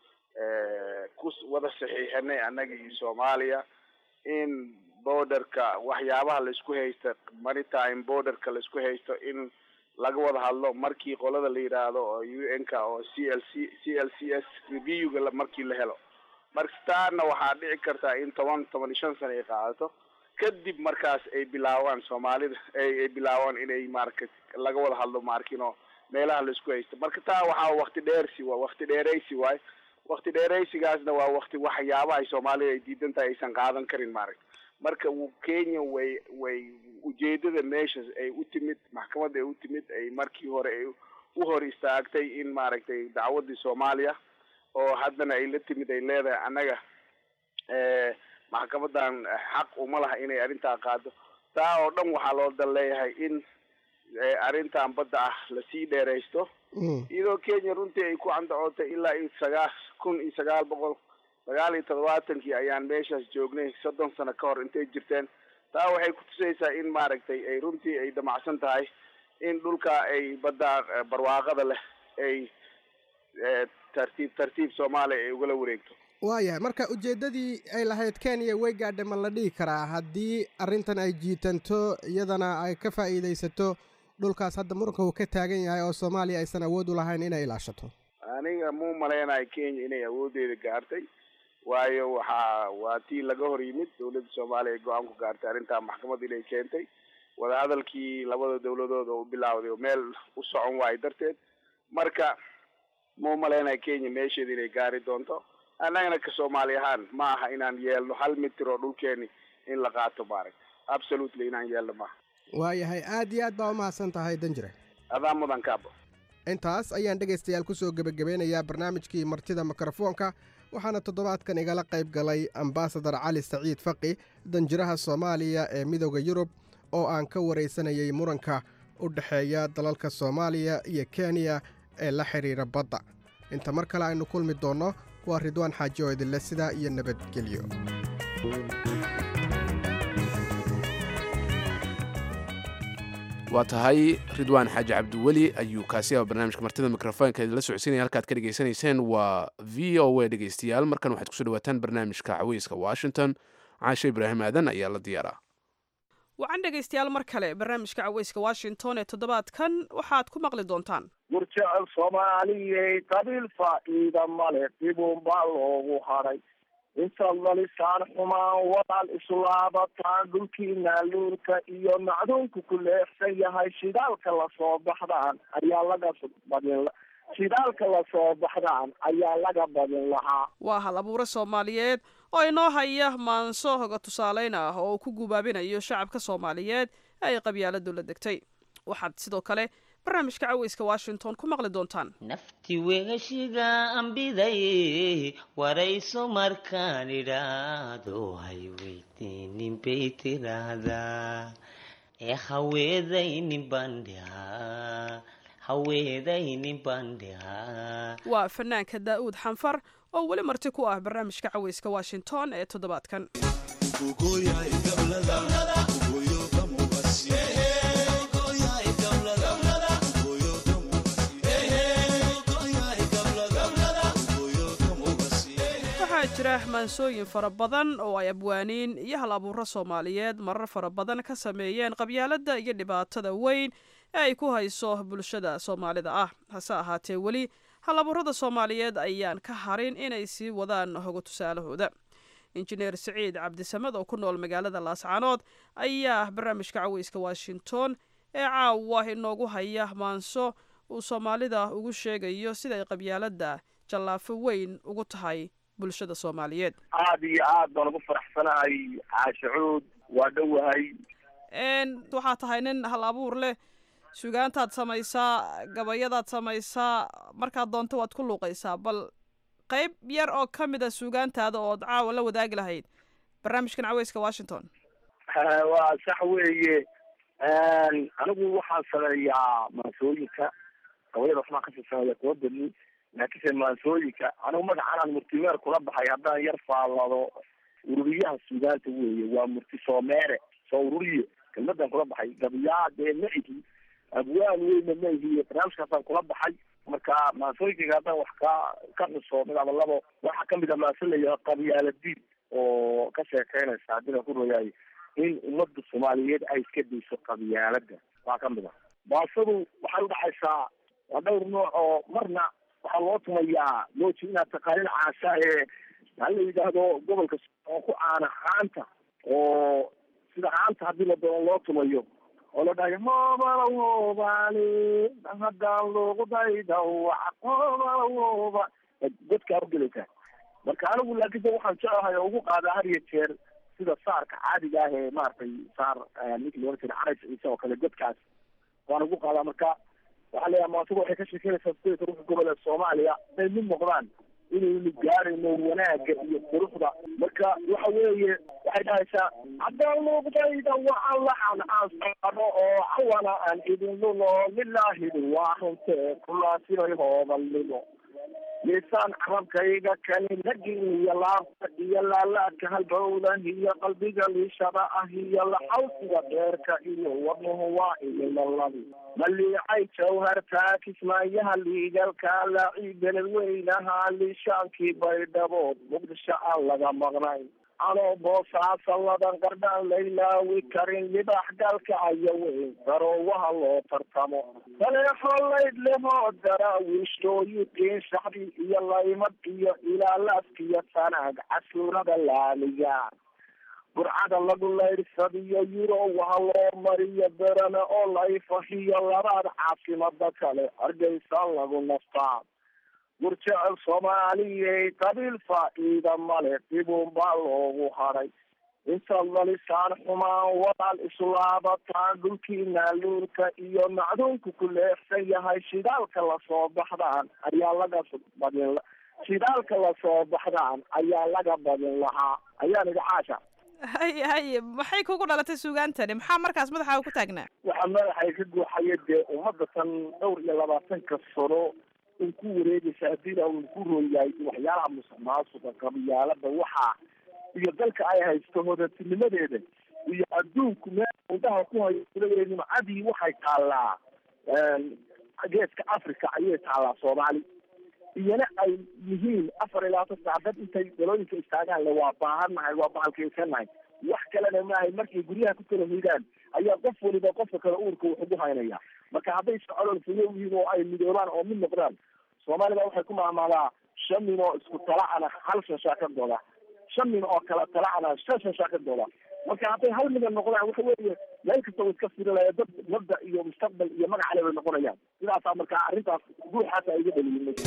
ku wada saxiixinay annagii soomaaliya in borderka waxyaabaha laisku haysta maritime borderka laisku haysto in laga wada hadlo markii qolada la yidhaahdo oo u n ka oo c l c c l c s reviewga markii la helo marka taana waxaa dhici kartaa in toban toban iyo shan sano ay qaadato kadib markaas ay bilaabaan soomaalida ay bilaabaan inay maarka laga wada hadlo maarkino meelaha laisku haysto marka taa waxaa wakti dheersi waa wakti dheeraysi waayo wakti dheeraysigaasna waa wakti waxyaabaha ay soomaalida ay diidan tahay aysan qaadan karin maaragta marka kenya way way ujeedada meeshas ay u timid maxkamadda ay u timid ay markii hore ay u hor istaagtay in maaragtay dacwadii soomaaliya oo haddana ay la timid ay leedahay annaga maxkamadan xaq uma laha inay arrintaa qaado taa oo dhan waxaa loo dal leeyahay in arrintan badda ah lasii dheeraysto iyadoo kenya runtii ay ku candacootay ilaa iyo sagaa kun iyo sagaal boqol sagaal iyo toddobaatankii ayaan meeshaas joognay soddon sano ka hor intay jirteen taa waxay kutusaysaa in maaragtay ay runtii ay damacsan tahay in dhulka ay badda barwaaqada leh ay tartiib tartiib soomaaliya ay ugala wareegto waayahay marka ujeeddadii ay lahayd kenya way gaadhay ma la dhihi karaa haddii arrintan ay jiitanto iyadana ay ka faa'iidaysato dhulkaas hadda muranka uu ka taagan yahay oo soomaaliya aysan awood u lahayn inay ilaashato aniga muu malaynayo kenya inay awooddeeda gaartay waayo waxaa waa tii laga hor yimid dowladda soomaaliya ay go-aan ku gaartay arrintaa maxkamadda inay keentay wadahadalkii labada dowladood oo u bilaawday oo meel u socon waayo darteed marka muu malaynayo kenya meesheeda inay gaari doonto annagana ka soomaali ahaan ma aha inaan yeelno hal mitir oo dhulkeeni in la qaato maaragta absolutely inaan yeelno maaha waayahay aad iyo aad baa u mahadsan tahay danjire adaa mudan kaabo intaas ayaan dhegaystayaal ku soo gebagabeynayaa barnaamijkii martida mikrofoonka waxaana toddobaadkan igala qayb galay ambasadar cali saciid faqi danjiraha soomaaliya ee midooda yurub oo aan ka waraysanayay muranka u dhexeeya dalalka soomaaliya iyo kenya ee la xidhiira badda inta mar kale aynu kulmi doonno waa ridwaan xaaji oo idinle sidaa iyo nabadgelyo waa tahay ridwaan xaaji cabdiweli ayuu kaasi aba barnaamijka martida mikrofoonka idinla socodsiinaya halkaad ka dhegaysanayseen waa v o a dhegaystayaal markan waxaad kusoo dhawaataan barnaamijka caweyska washington caashe ibraahim aadan ayaa la diyaaraa wacan dhegaystayaal mar kale barnaamijka caweyska washington ee toddobaadkan waxaad ku maqli doontaan murjecel soomaaliyey qabiil faa'iida male dibuunbaa loogu hadhay intaad lalisaan xumaan walaal islaabataan dhulkii naaluurka iyo macduunku ku leexsan yahay shidaalka lasoo baxdaan ayaa laga badin shidaalka lasoo baxdaan ayaa laga badin lahaa waa hal abuure soomaaliyeed oo inoo haya maanso hoga tusaaleyn ah oo uu ku gubaabinayo shacabka soomaaliyeed ee ay qabyaaladu la degtay waxaad sidoo kale barnaamijka caweyska washington ku maqli doontaan nafti wegashiga ambiday warayso markaan idhaahdo hay weydiinin bay tiraahdaa ee haweedaynin bandhihaa haweedaynin bandhihaa waa fanaanka daa'uud xanfar oo weli marti ku ah barnaamijka caweyska washington ee toddobaadkan waxaa jira maansooyin fara badan oo ay abwaaniin iyo hal abuuro soomaaliyeed marar fara badan ka sameeyeen qabyaaladda iyo dhibaatada weyn ee ay ku hayso bulshada soomaalida ah hase ahaatee weli hal abuurada soomaaliyeed ayaan ka harin inay sii wadaan hogo tusaalahooda injineer siciid cabdisamed oo ku nool magaalada laascaanood ayaa barnaamijka caweyska washington ee caawa inoogu haya maanso uu soomaalida ugu sheegayo siday qabyaaladda jallaafo weyn ugu tahay bulshada soomaaliyeed aada iyo aad baan ugu faraxsanahay caashacuud waa dhowahay waxaa tahay nin hal abuur leh sugaantaad samaysaa gabayadaad samaysaa markaad doonto waad ku luuqaysaa bal qayb yar oo ka mid a suugaantaada ood caawa la wadaagi lahayd barnaamijkan caweyska washington waa sax weeye anigu waxaan sameeyaa maansooyinka gabayada waxbaan kasii sameeya kuwa badni laakiinse maansooyinka anigu magacanaan murtimeer kula baxay haddaan yar faallado ururiyaha suugaanta weeye waa murti soomeere soo ururiye kelmadan kula baxay gabiyaa dee ma ihi abwaan weyna ma ihi barnaamijkaasaan kula baxay marka maansooyinkayga haddaan wax ka ka xuso mid ama labo waxaa kamid a maanso layaha qabyaaladiid oo ka sheekeynaysa haddii ku royaay in ummadda soomaaliyeed ay iska dayso qabyaalada waa kamid a baasadu waxay udhacaysaa waa dhowr nooc oo marna waxaa loo tumayaa looji inaad taqaanin caasha ee hala la yidhaahdo gobolka oo ku caana haanta oo sida haanta haddii la doono loo tumayo oo la dhahayo hoobalawoobale haddaan loogu daydawac hoobalawoba dadkaa ugelaysaa marka anigu laakiinse waxaan jeclahay oo ugu qaadaa har iyo jeer sida saarka caadiga ah ee maaragtay saar ninki loola jira carays ciise oo kale dadkaas waan ugu qaadaa marka waxaa leeyahay maasuga waxay ka sheekeynaysaa sideeta ruuxa goboleed soomaaliya inay mid noqdaan inaynu gaarayno wanaagga iyo quruxda marka waxa weeye waxay dhahaysaa haddaan luuqdayda waxaan laxan aan saaro oo cawana aan idin lulo lilaahi waa runtee kulaasinay hoobalnimo liisaan carabkayga kani nagin iyo laabta iyo laalaadka halbowdan iyo qalbiga liishada ah iyo laxawsiga dheerka iyo wadnuhu waa ilimalabi maliicay jawhartaa kismaayaha liigalka laaci beledweynaha liishaankii baydhabood muqdisho aan laga maqnayn anoo boosaasa ladan qardhaan laylaawi karin libax galka aya weyn daroowaha loo tartamo saleexo layd lehoo daraawiishtooyiqiin shacbi iyo laymad iyo ilaalaaskiyo sanaag casuurada laaliya burcada lagu layrsadiyo yurow ha loo mariyo berane oo layfahiyo labaad caasimada kale hargeysa lagu naftaa gurjecel soomaaliyey qabiil faa-iida male dibuun baa loogu hadhay intaad lalisaan xumaan walaal islaabataan dhulkiina luurka iyo macduunku ku leexsan yahay shidaalka lasoo baxdaan ayaa laga badin shidaalka lasoo baxdaan ayaa laga badin lahaa ayaan idhi caasha haye haye maxay kugu dhalatay suugaantani maxaa markaas madaxa ku taagnaa waxaa madaxay ka guuxaya dee ummadda tan dhowr iyo labaatanka sano un ku wareegaysa haddii un ku rooyahay waxyaalaha musuq maasuqa qabiyaalada waxaa iyo dalka ay haysto hodatinimadeeda iyo adduunku meel indhaha ku hayo nimcadii waxay taallaa geeska africa ayay taallaa soomaali iyana ay yihiin afar iyo labaatan saac dad intay dalooyinka istaagaan le waa baahannahay waa bahalkaysanahay wax kalena maahay markay guryaha ku kala hoydaan ayaa qof waliba qofka kale uurka wax ugu haynaya marka hadday socodol fuyo yihiin oo ay midoobaan oo mid noqdaan soomaalida waxay ku maamaadaa shan nin oo isku talacana hal shashaa ka dooda shan nin oo kala talacana shan shashaa ka dooda marka hadday hal midan noqdaan waxa weeye meel kasta way iska firinaya dad mabda iyo mustaqbal iyo magacale bay noqonayaan sidaasaa marka arrintaas guuxaasa iga dhaliyay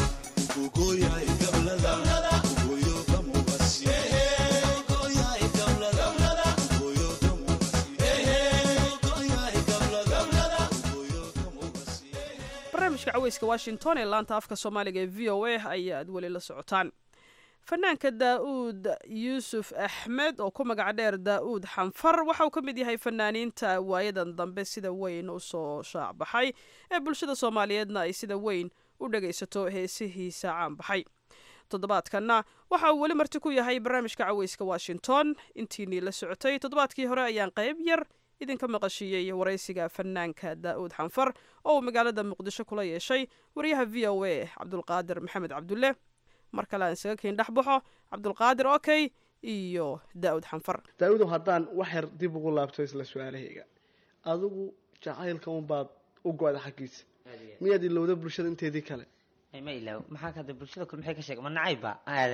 barnaamijka caweyska washington ee laanta afka soomaaliga ee v o a ayaad weli la socotaan fanaanka daa-uud yuusuf axmed oo ku magac dheer daa-uud xanfar waxa uu ka mid yahay fanaaniinta waayadan dambe sida weyn usoo shaacbaxay ee bulshada soomaaliyeedna ay sida weyn u dhagaysato heesihiisa caanbaxay toddobaadkanna waxa uu weli marti ku yahay barnaamijka caweyska washington intiinii la socotay toddobaadkii hore ayaan qayb yar idinka maqashiiyey waraysiga fanaanka daa-uud xanfar oo uu magaalada muqdisho kula yeeshay wariyaha v o a cabdulqaadir maxamed cabdulle mar kale aan isaga keyn dhexbaxo cabdulqaadir okey iyo daa-uud xanfar daa-uudow haddaan wax yar dib ugu laabto isla su-aalahayga adigu jacaylka unbaad u go-da xaggiisa miyaad ilowda bulshada inteedii kale ma ilaaw maxaa kada bulshada kule maxay ka sheeg ma nacayba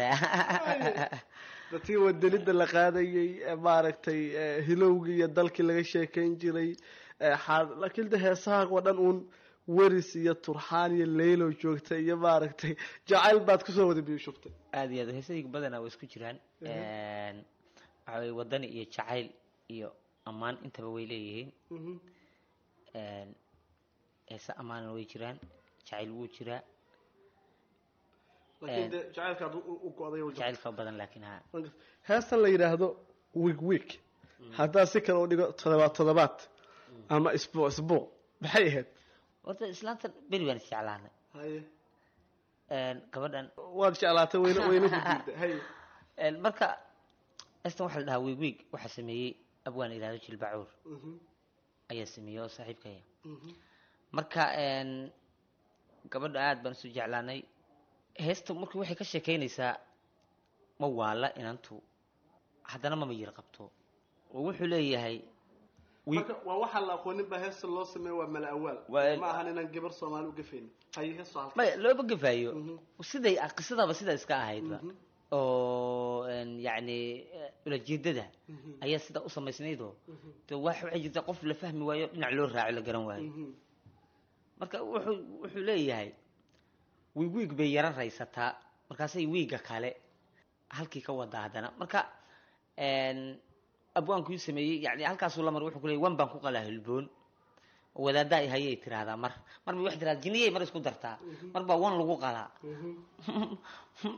dadkii wadanida la qaadayay maaragtay hilowgii iyo dalkii laga sheekayn jiray laakiin de heesaha oo dhan uun weris iyo turxaan iyo leylow joogta iyo maaragtay jacayl baad kusoo wada biyo shugtay aad iyo aad heesayga badanaa waa isku jiraan waxa weye wadani iyo jacayl iyo ammaan intaba way leeyihiin heese ammaanna way jiraan jacayl wuu jiraa laakiin de jacaylkaad u go-day jacaylka badan laakiin ha heestan la yidhaahdo wig wig haddaa si kale u dhigo todobaad todobaad ama isbuuc isbuuc maxay ahayd horta islaanta beri baan isjeclaanay haye gabadhan waad jeclaatay wayna wayna ku diiday haye marka heestan waxaa la dhahaa wig wig waxaa sameeyey abwaan ilaado jilbacuur ayaa sameeyey oo saaxiibkaya marka gabadha aada baan isu jeclaanay heesta marka waxay ka sheekeynaysaa ma waala inantu haddana mama yir qabto oo wuxuu leeyahay marka waa waxaa la aqoonin baa heesta loo sameeya waa mala awaal Waa- ma ahan inaan gabar soomaali ugafayn haye heesto halka maya looma gafaayo siday qisadaba sidaa iska ahaydba oo een, yacni eh, ulajeedada ayaa sidaa u samaysnaydoo de wax waxay jirta qof la fahmi waayo dhinac loo raaco la garan waayo marka wuxuu wuxuu leeyahay wiig wiig bay yaro raysataa markaasay wiiga kale halkii ka wadaa haddana marka een, abwaankuu sameeyey yani halkaasuu la mar wuxuu ku leeyay wan baan ku qalaa hilboon wadaaddaa i hayay tiraahdaa mar mar bay waxay tiraahdaa jiniyay mar isku dartaa mar baa wan lagu qalaa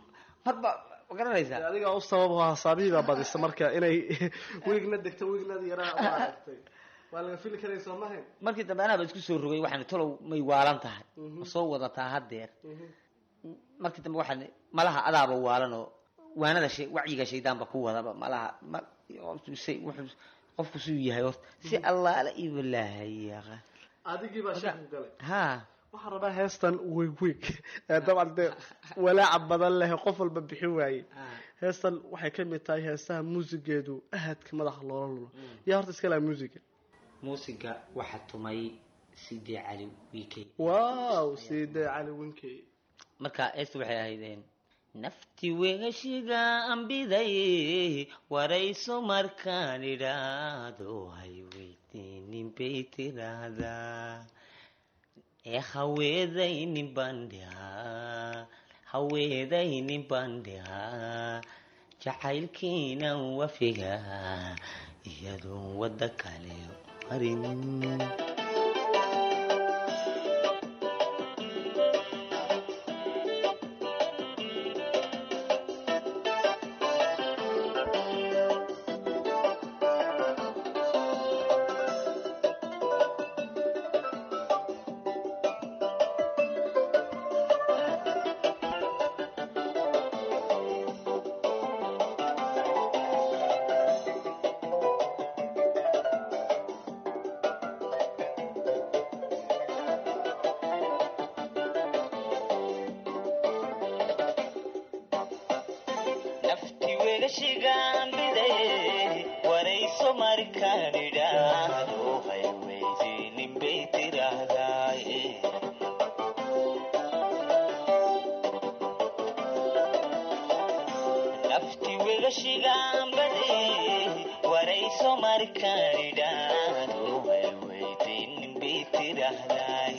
marba ma garanaysaa adiga u sabab oo hasaabihii baa badisa marka inay wiigna degto wiigna yaraa maaragtay waa laga fili karay soo mahayn markii dambe anaaba isku soo rogay waxaan talow may waalan tahay ma soo wadataa haddeer markii dambe waxaan malaha adaaba waalan oo waanada shay wacyiga shaydaanba ku wadaba malaha ma say wuxuu qofku suu yahay horta si allaala iyo walaahayaqa adigii baa shaki ku galay ha waxaan rabaa heestan wiig wiig ee dabcan dee walaaca badan leh qof walba bixin waaye heestan waxay ka mid tahay heesaha muusigeedu ahadka madaxa loola lulo yaa horta iska laha muusiga muusiga waxaa tumay sidee cali wiikey wow sidee cali winkey marka heestu waxay ahaydeen nafti wegashiga ambiday warayso markaan idhaado hay weydiinin bay tiraahdaa ee haweedaynin bandhihaa haweedaynin bandhihaa jacaylkiinan wafigaa iyadoon wadda kale marin nafti wegashigaanbiday warayso markaan idhaahdo hay weydiinin bay tiraahdaay nafti wegashigaanbaday warayso markaan idhaahdo hay weydiinin bay tiraahdaay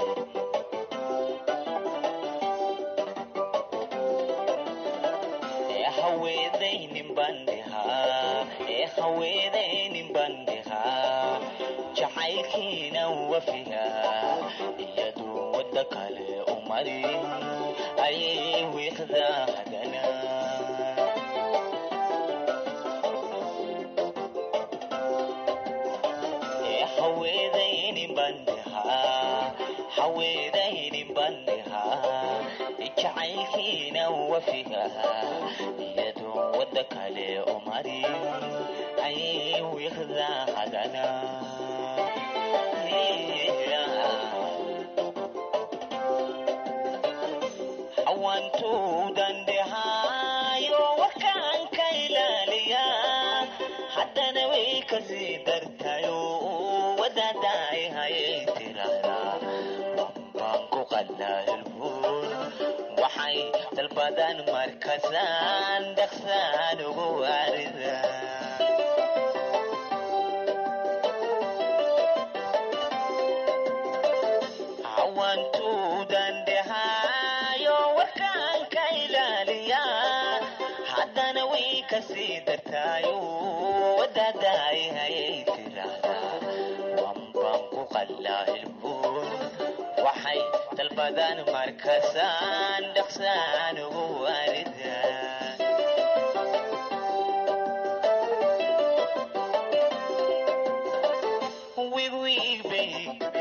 ee haweedaynin bandhihaa ee haweedaynin bandhihaa jacaylkiina wafigaa iyadoo wadda kale u marin ayay wiiqdaa hadana ee haweedaynin bandhihaa haweedaynin bandhihaa jacaylkiina wafigaa iyadoo wadda kale u marin ayay wiiqdaa hadana hawantuudan dhehaayo warkaan ka ilaaliyaa haddana way kasii dartayo wadaadaay hayay tiraahdaa baan ku qadnaa hilbuun waxay dalbadaan markasaan dhaqsaan ugu waaridaa hawantuudan dhehaayo warkaan ka ilaaliyaa haddana way kasii dartaayo wadaadaay hayay tiraahdaa wambaan ku qallaa hilbuun waxay dalbadaan markasaan dhaqsaan ugu waaridaa wiigwiigbay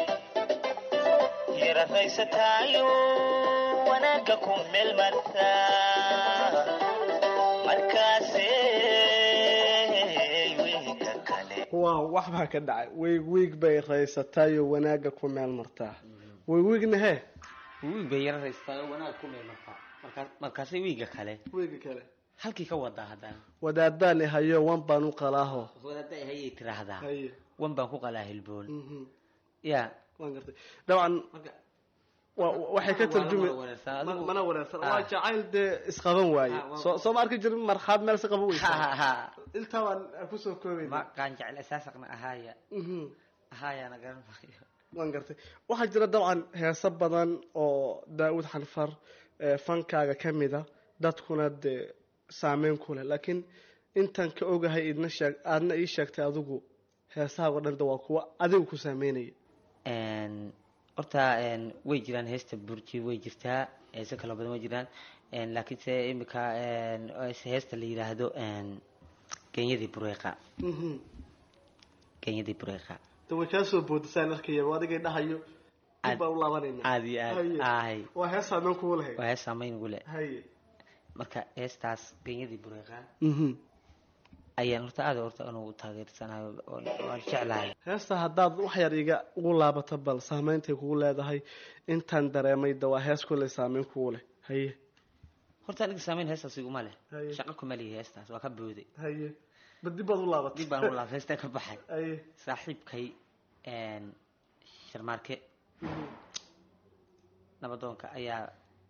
yararaysataayo wanaagga ku meel martaa markaasee wiiga kale waa wax baa ka dhacay wiig wiig bay raysatayo wanaagga ku meel martaa wiig wiigna hee wiig bay yararaysataayo wanaag ku meel martaa markaas markaasay wiiga kale wiiga kale halkii ka wadaa haddana wadaadaan hayo wan baan u qalaaho wadaada hayay tiraahdaa haye wan baan ku qalaa hilboon ya waan gartay dabcan wa- waxay ka tarjumi wareersan, ma- adigu- mana wareersan Ah. waa jacayl dee isqaban waaye Ah, waa- soo soo ma arki jirin marxaad meel si qaban Ha, weysa ha, ha. intaa baan kusoo koobayna ma qaan jecel asaasaqna ahaaya Mhm. ahaayaana garan maayo waan gartay waxaa jira dabcan heeso badan oo daawud xanfar ee fankaaga ka mida dadkuna dee saameyn ku leh laakiin intaan ka ogahay idna sheeg aadna ii sheegtay adigu heesahaago dhan de waa kuwa adigu ku saameynaya Een, horta een, way jiraan heesta burji way jirtaa heese kala badan way jiraan een, laakiinse imika een, heesta la yidhaahdo een, genyadii bureeqa Mhm. genyadii bureeqa de way kaa soo boodisaan arkaya waa adigay dhahayo dib baan u laabanayna aad iyo aad Haye. ahay waa hees saameyn kugu lahayd waa hees saameyn ugu leh haye marka heestaas genyadii bureeqa Mhm. ayaan horta aad horta anugu taageersanayo oo- waan jeclahay heesta haddaad wax yar iga ugu laabato bal saameyntay kugu leedahay intaan dareemay de waa hees kulley saameyn kugu leh haye horta aniga saameyn heestaas iguma leh Haye. shaqo kuma lihi heestaas waa ka booday haye ba dib baad u laabatay dib baan u laabtay heestaa ka baxay haye saaxiibkay een, sharmaarke nabadoonka ayaa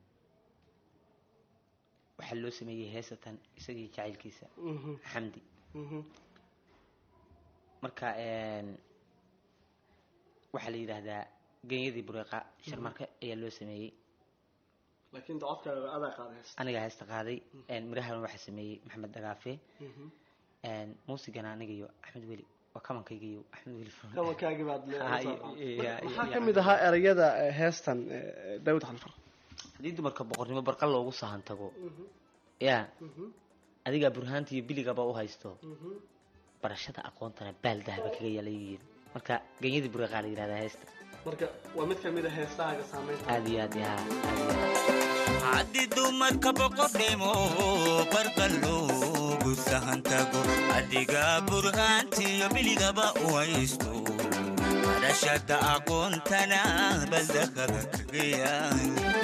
waxaa loo sameeyey heesatan isagii jacaylkiisa Mhm. xamdi Mhm. marka een, waxaa la yidhaahdaa genyadii bureeqa sharmaarke ayaa loo sameeyey laakiin de codkaaga adaa qaada heesta anigaa heesta qaaday een, midhahana waxaa sameeyey maxamed dagaafe Mhm. een, muusigana aniga iyo axmed weli waa kamankayga iyo axmed weli Furman. kabankaagii baad Ha, iyo- iyo- iyo- maxaa iyo- ka mid ahaa erayada eh, heestan eh, daawud xalfar haddii dumarka boqornimo barqa loogu sahan tago yaa adigaa burhaanta iyo biligaba u haysto barashada aqoontana baal dahaba kaga yaala yihiin marka genyadii bureeqaa la yidhahdaa heesta marka waa mid ka mid a heesahaaga saameynta aad iyo aad yaa haddii dumarka boqornimo barqa loogu sahan tago adiga burhaantiyo biligaba u haysto barashada aqoontana baldakada kaga yaal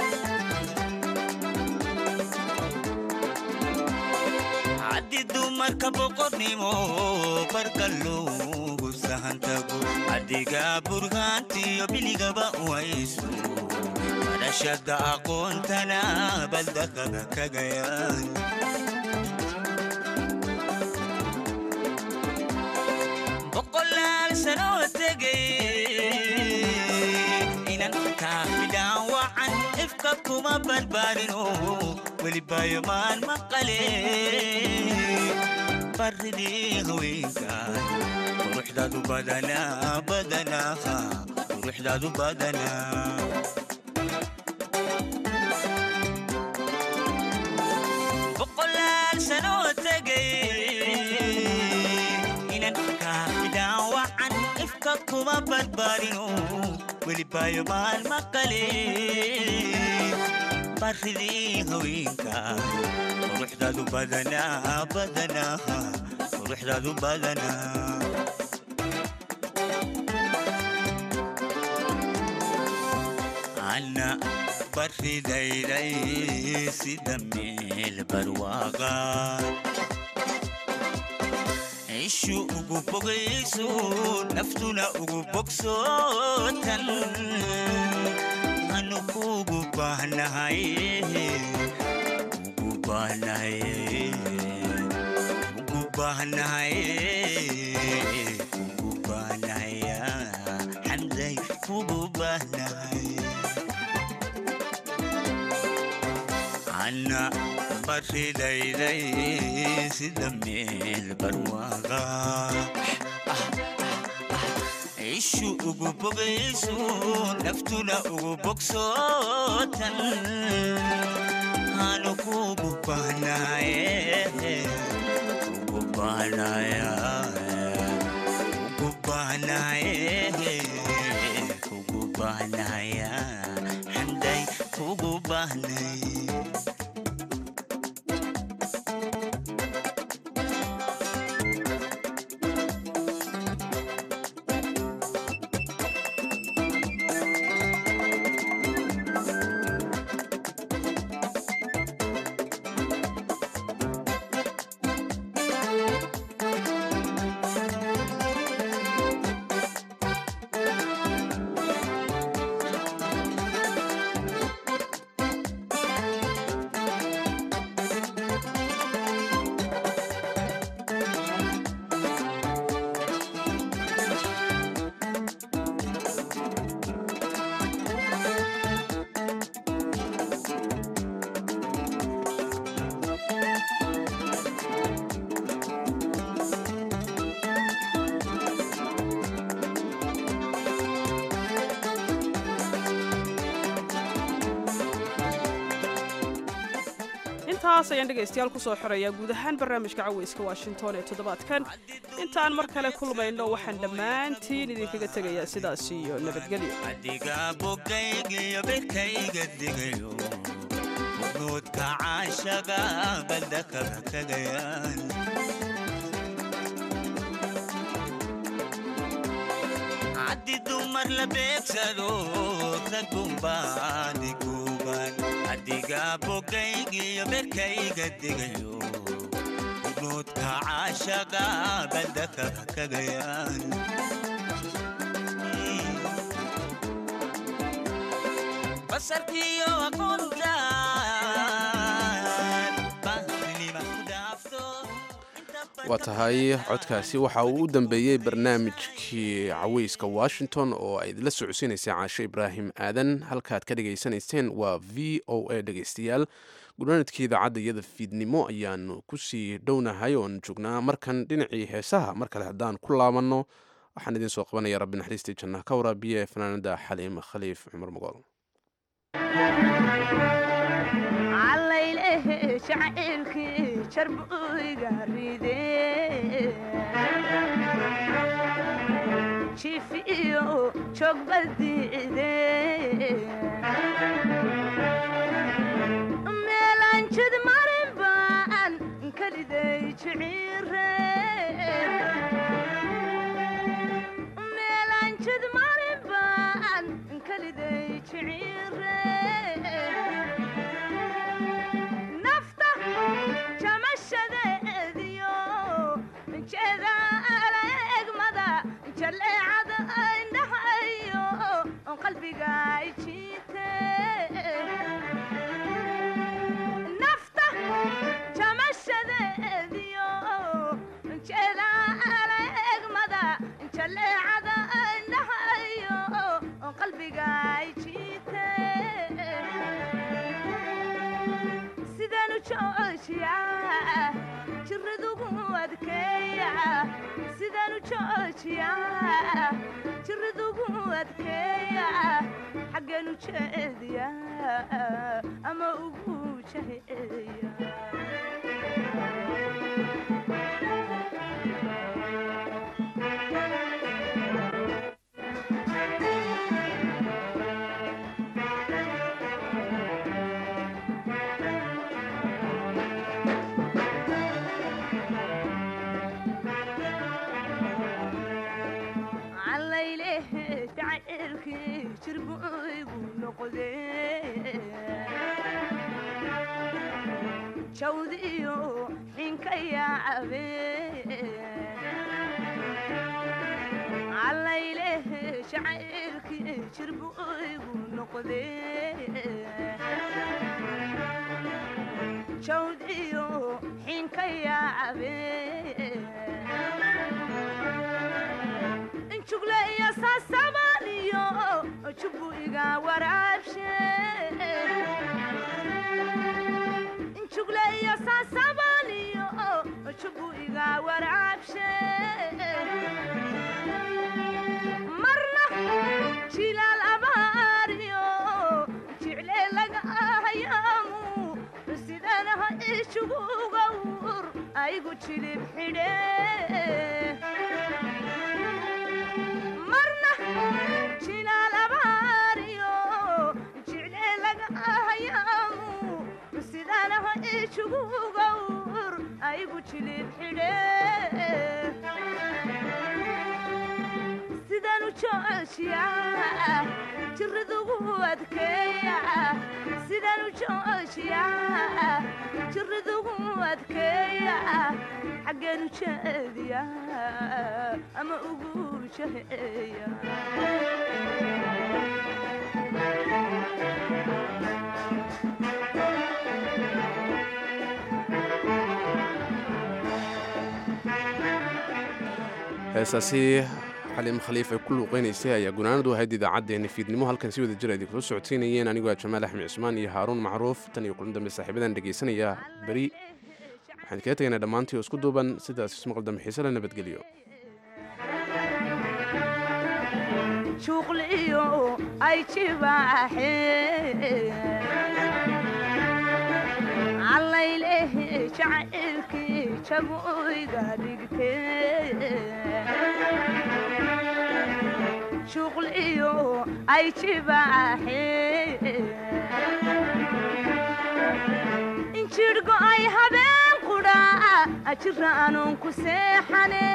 haddii dumarka boqornimo barqa loogu sahan tago adiga burhaantiyo biligaba u haysto barashada aqoontana baldakada kaga yaal boqolaal sanoo tegay inan kaafidhaan wacan ifka kuma barbaarino welibayo maan maqale baridii haweenkan quruxdaadu badanaa badanaa quruxdaadu badanaa boqolaal sanoo tegay inan kaafidhaan wacan ifka kuma barbaarino welibayo maan maqale baridii haweenka quruxdaadu badanaa badanaa quruxdaadu badanaa ana baridayday sida meel barwaaqa ishu ugu bogayso naftuna ugu bogsootan anu kugu baahnahay ugu baahnahay ugu baahnahay ugu baahnahay xamday kugu baahnahay ana baridayday sida meel barwaaqa ishu ugu bogayso naftuna ugu bogsootan anu kugu baahnaye ugu baahnaye ugu baahnaye kugu baahnaya xamday kugu baahnay intaas ayaan dhegaystayaal ku soo xorayaa guud ahaan barnaamijka caweyska washington ee toddobaadkan intaan mar kale kulmayno waxaan dhammaantiin idinkaga tegayaa sidaas iyo nabadgelyo adiga bogaygiyo berkayga digayo nuudka caashaga badda kaba tegayaan haddi dumar la beegsado ragumbaadi guuban adiga bogaygiyo berkayga digayo nuudka caashaga badda kaba tegayaan basarkiyo aqoontaan bahnima ku dhaafto waa tahay codkaasi waxa uu u dambeeyey barnaamijkii caweyska washington oo ay idinla socodsiinaysay caasho ibraahim aadan halkaad ka dhegaysanayseen waa v o a dhegaystayaal gudhaanadkii idaacadda iyada fiidnimo ayaanu kusii dhownahay oon joognaa markan dhinacii heesaha mar kale haddaan ku laabanno waxaan idiin soo qabanaya rabbi naxariistii jannaha ka waraabiya ee fanaanada xaliim khaliif cumar mogool عليله شعيرك شرب ويقريدي شيفيو شوق بديدي ميلان شد مارين بان كليدي شعيري ميلان شد مارين بان كليدي شعيري nafta jamashadeediyo jeeda eegmada jaleecada indhahayo qalbiga jiite nafta jamashadeediyo jeeda eegmada jaleecada indhahayo qalbiga jiite sidanu joojiya jiradugu adkeeya sidanu joojiya jiradugu adkeeya xagganu jeediya ama ugu jaheeya عليله تعيرك شربوي ونقدي شوديو حينك يا عبي عليله شعيرك شربوي ونقدي شوديو حينك يا عبي jugle iyo saasabaaliyo jubu iga waraabshe jugle iyo saasabaaliyo jubu iga waraabshe marna jilaal abaariyo jicle laga ahayaamu sidanaha ijugugawur aygu jilib xidhe marna jilaal abaariyo jicle laga ahayaamu sidanaha ijugugawur aygu jilib xidhe sidanu joojiya jiradugu adkeeya sidanu joojiya jiradugu adkeeya xaggeenu jeediya ama ugu jaheeya heesaasi xaliim khaliif ay ku luuqeynaysay ayaa gunaanadu ahayd idaacaddeenna fiidnimo halkan si wada jir ay idinkula socodsiinayeen anigoo ah jamaal axmed cismaan iyo haaruun macruuf tan iyo kulan dambe saaxiibadan dhegaysanaya beri waxaan kaga tegaynaa dhammaantii oo isku duuban sidaas ismaqal dambe xiise la nabadgeliyo shuqliyo ay jibaaxeen jacaylkii jagoyga dhigtee shuql iyo ay jibaaxee injidhgo ay habeen qudhaa ajira anuun ku seexane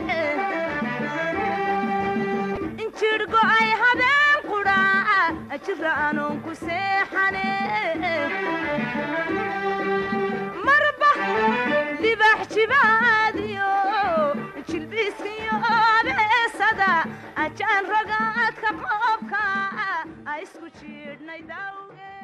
injidhgo ay habeen qudhaa ajira anuun ku seexane marba libax jibaadiyo jilbiiskiyo beesada ajaan ragaadka qoobka a isku jiidhnay dawge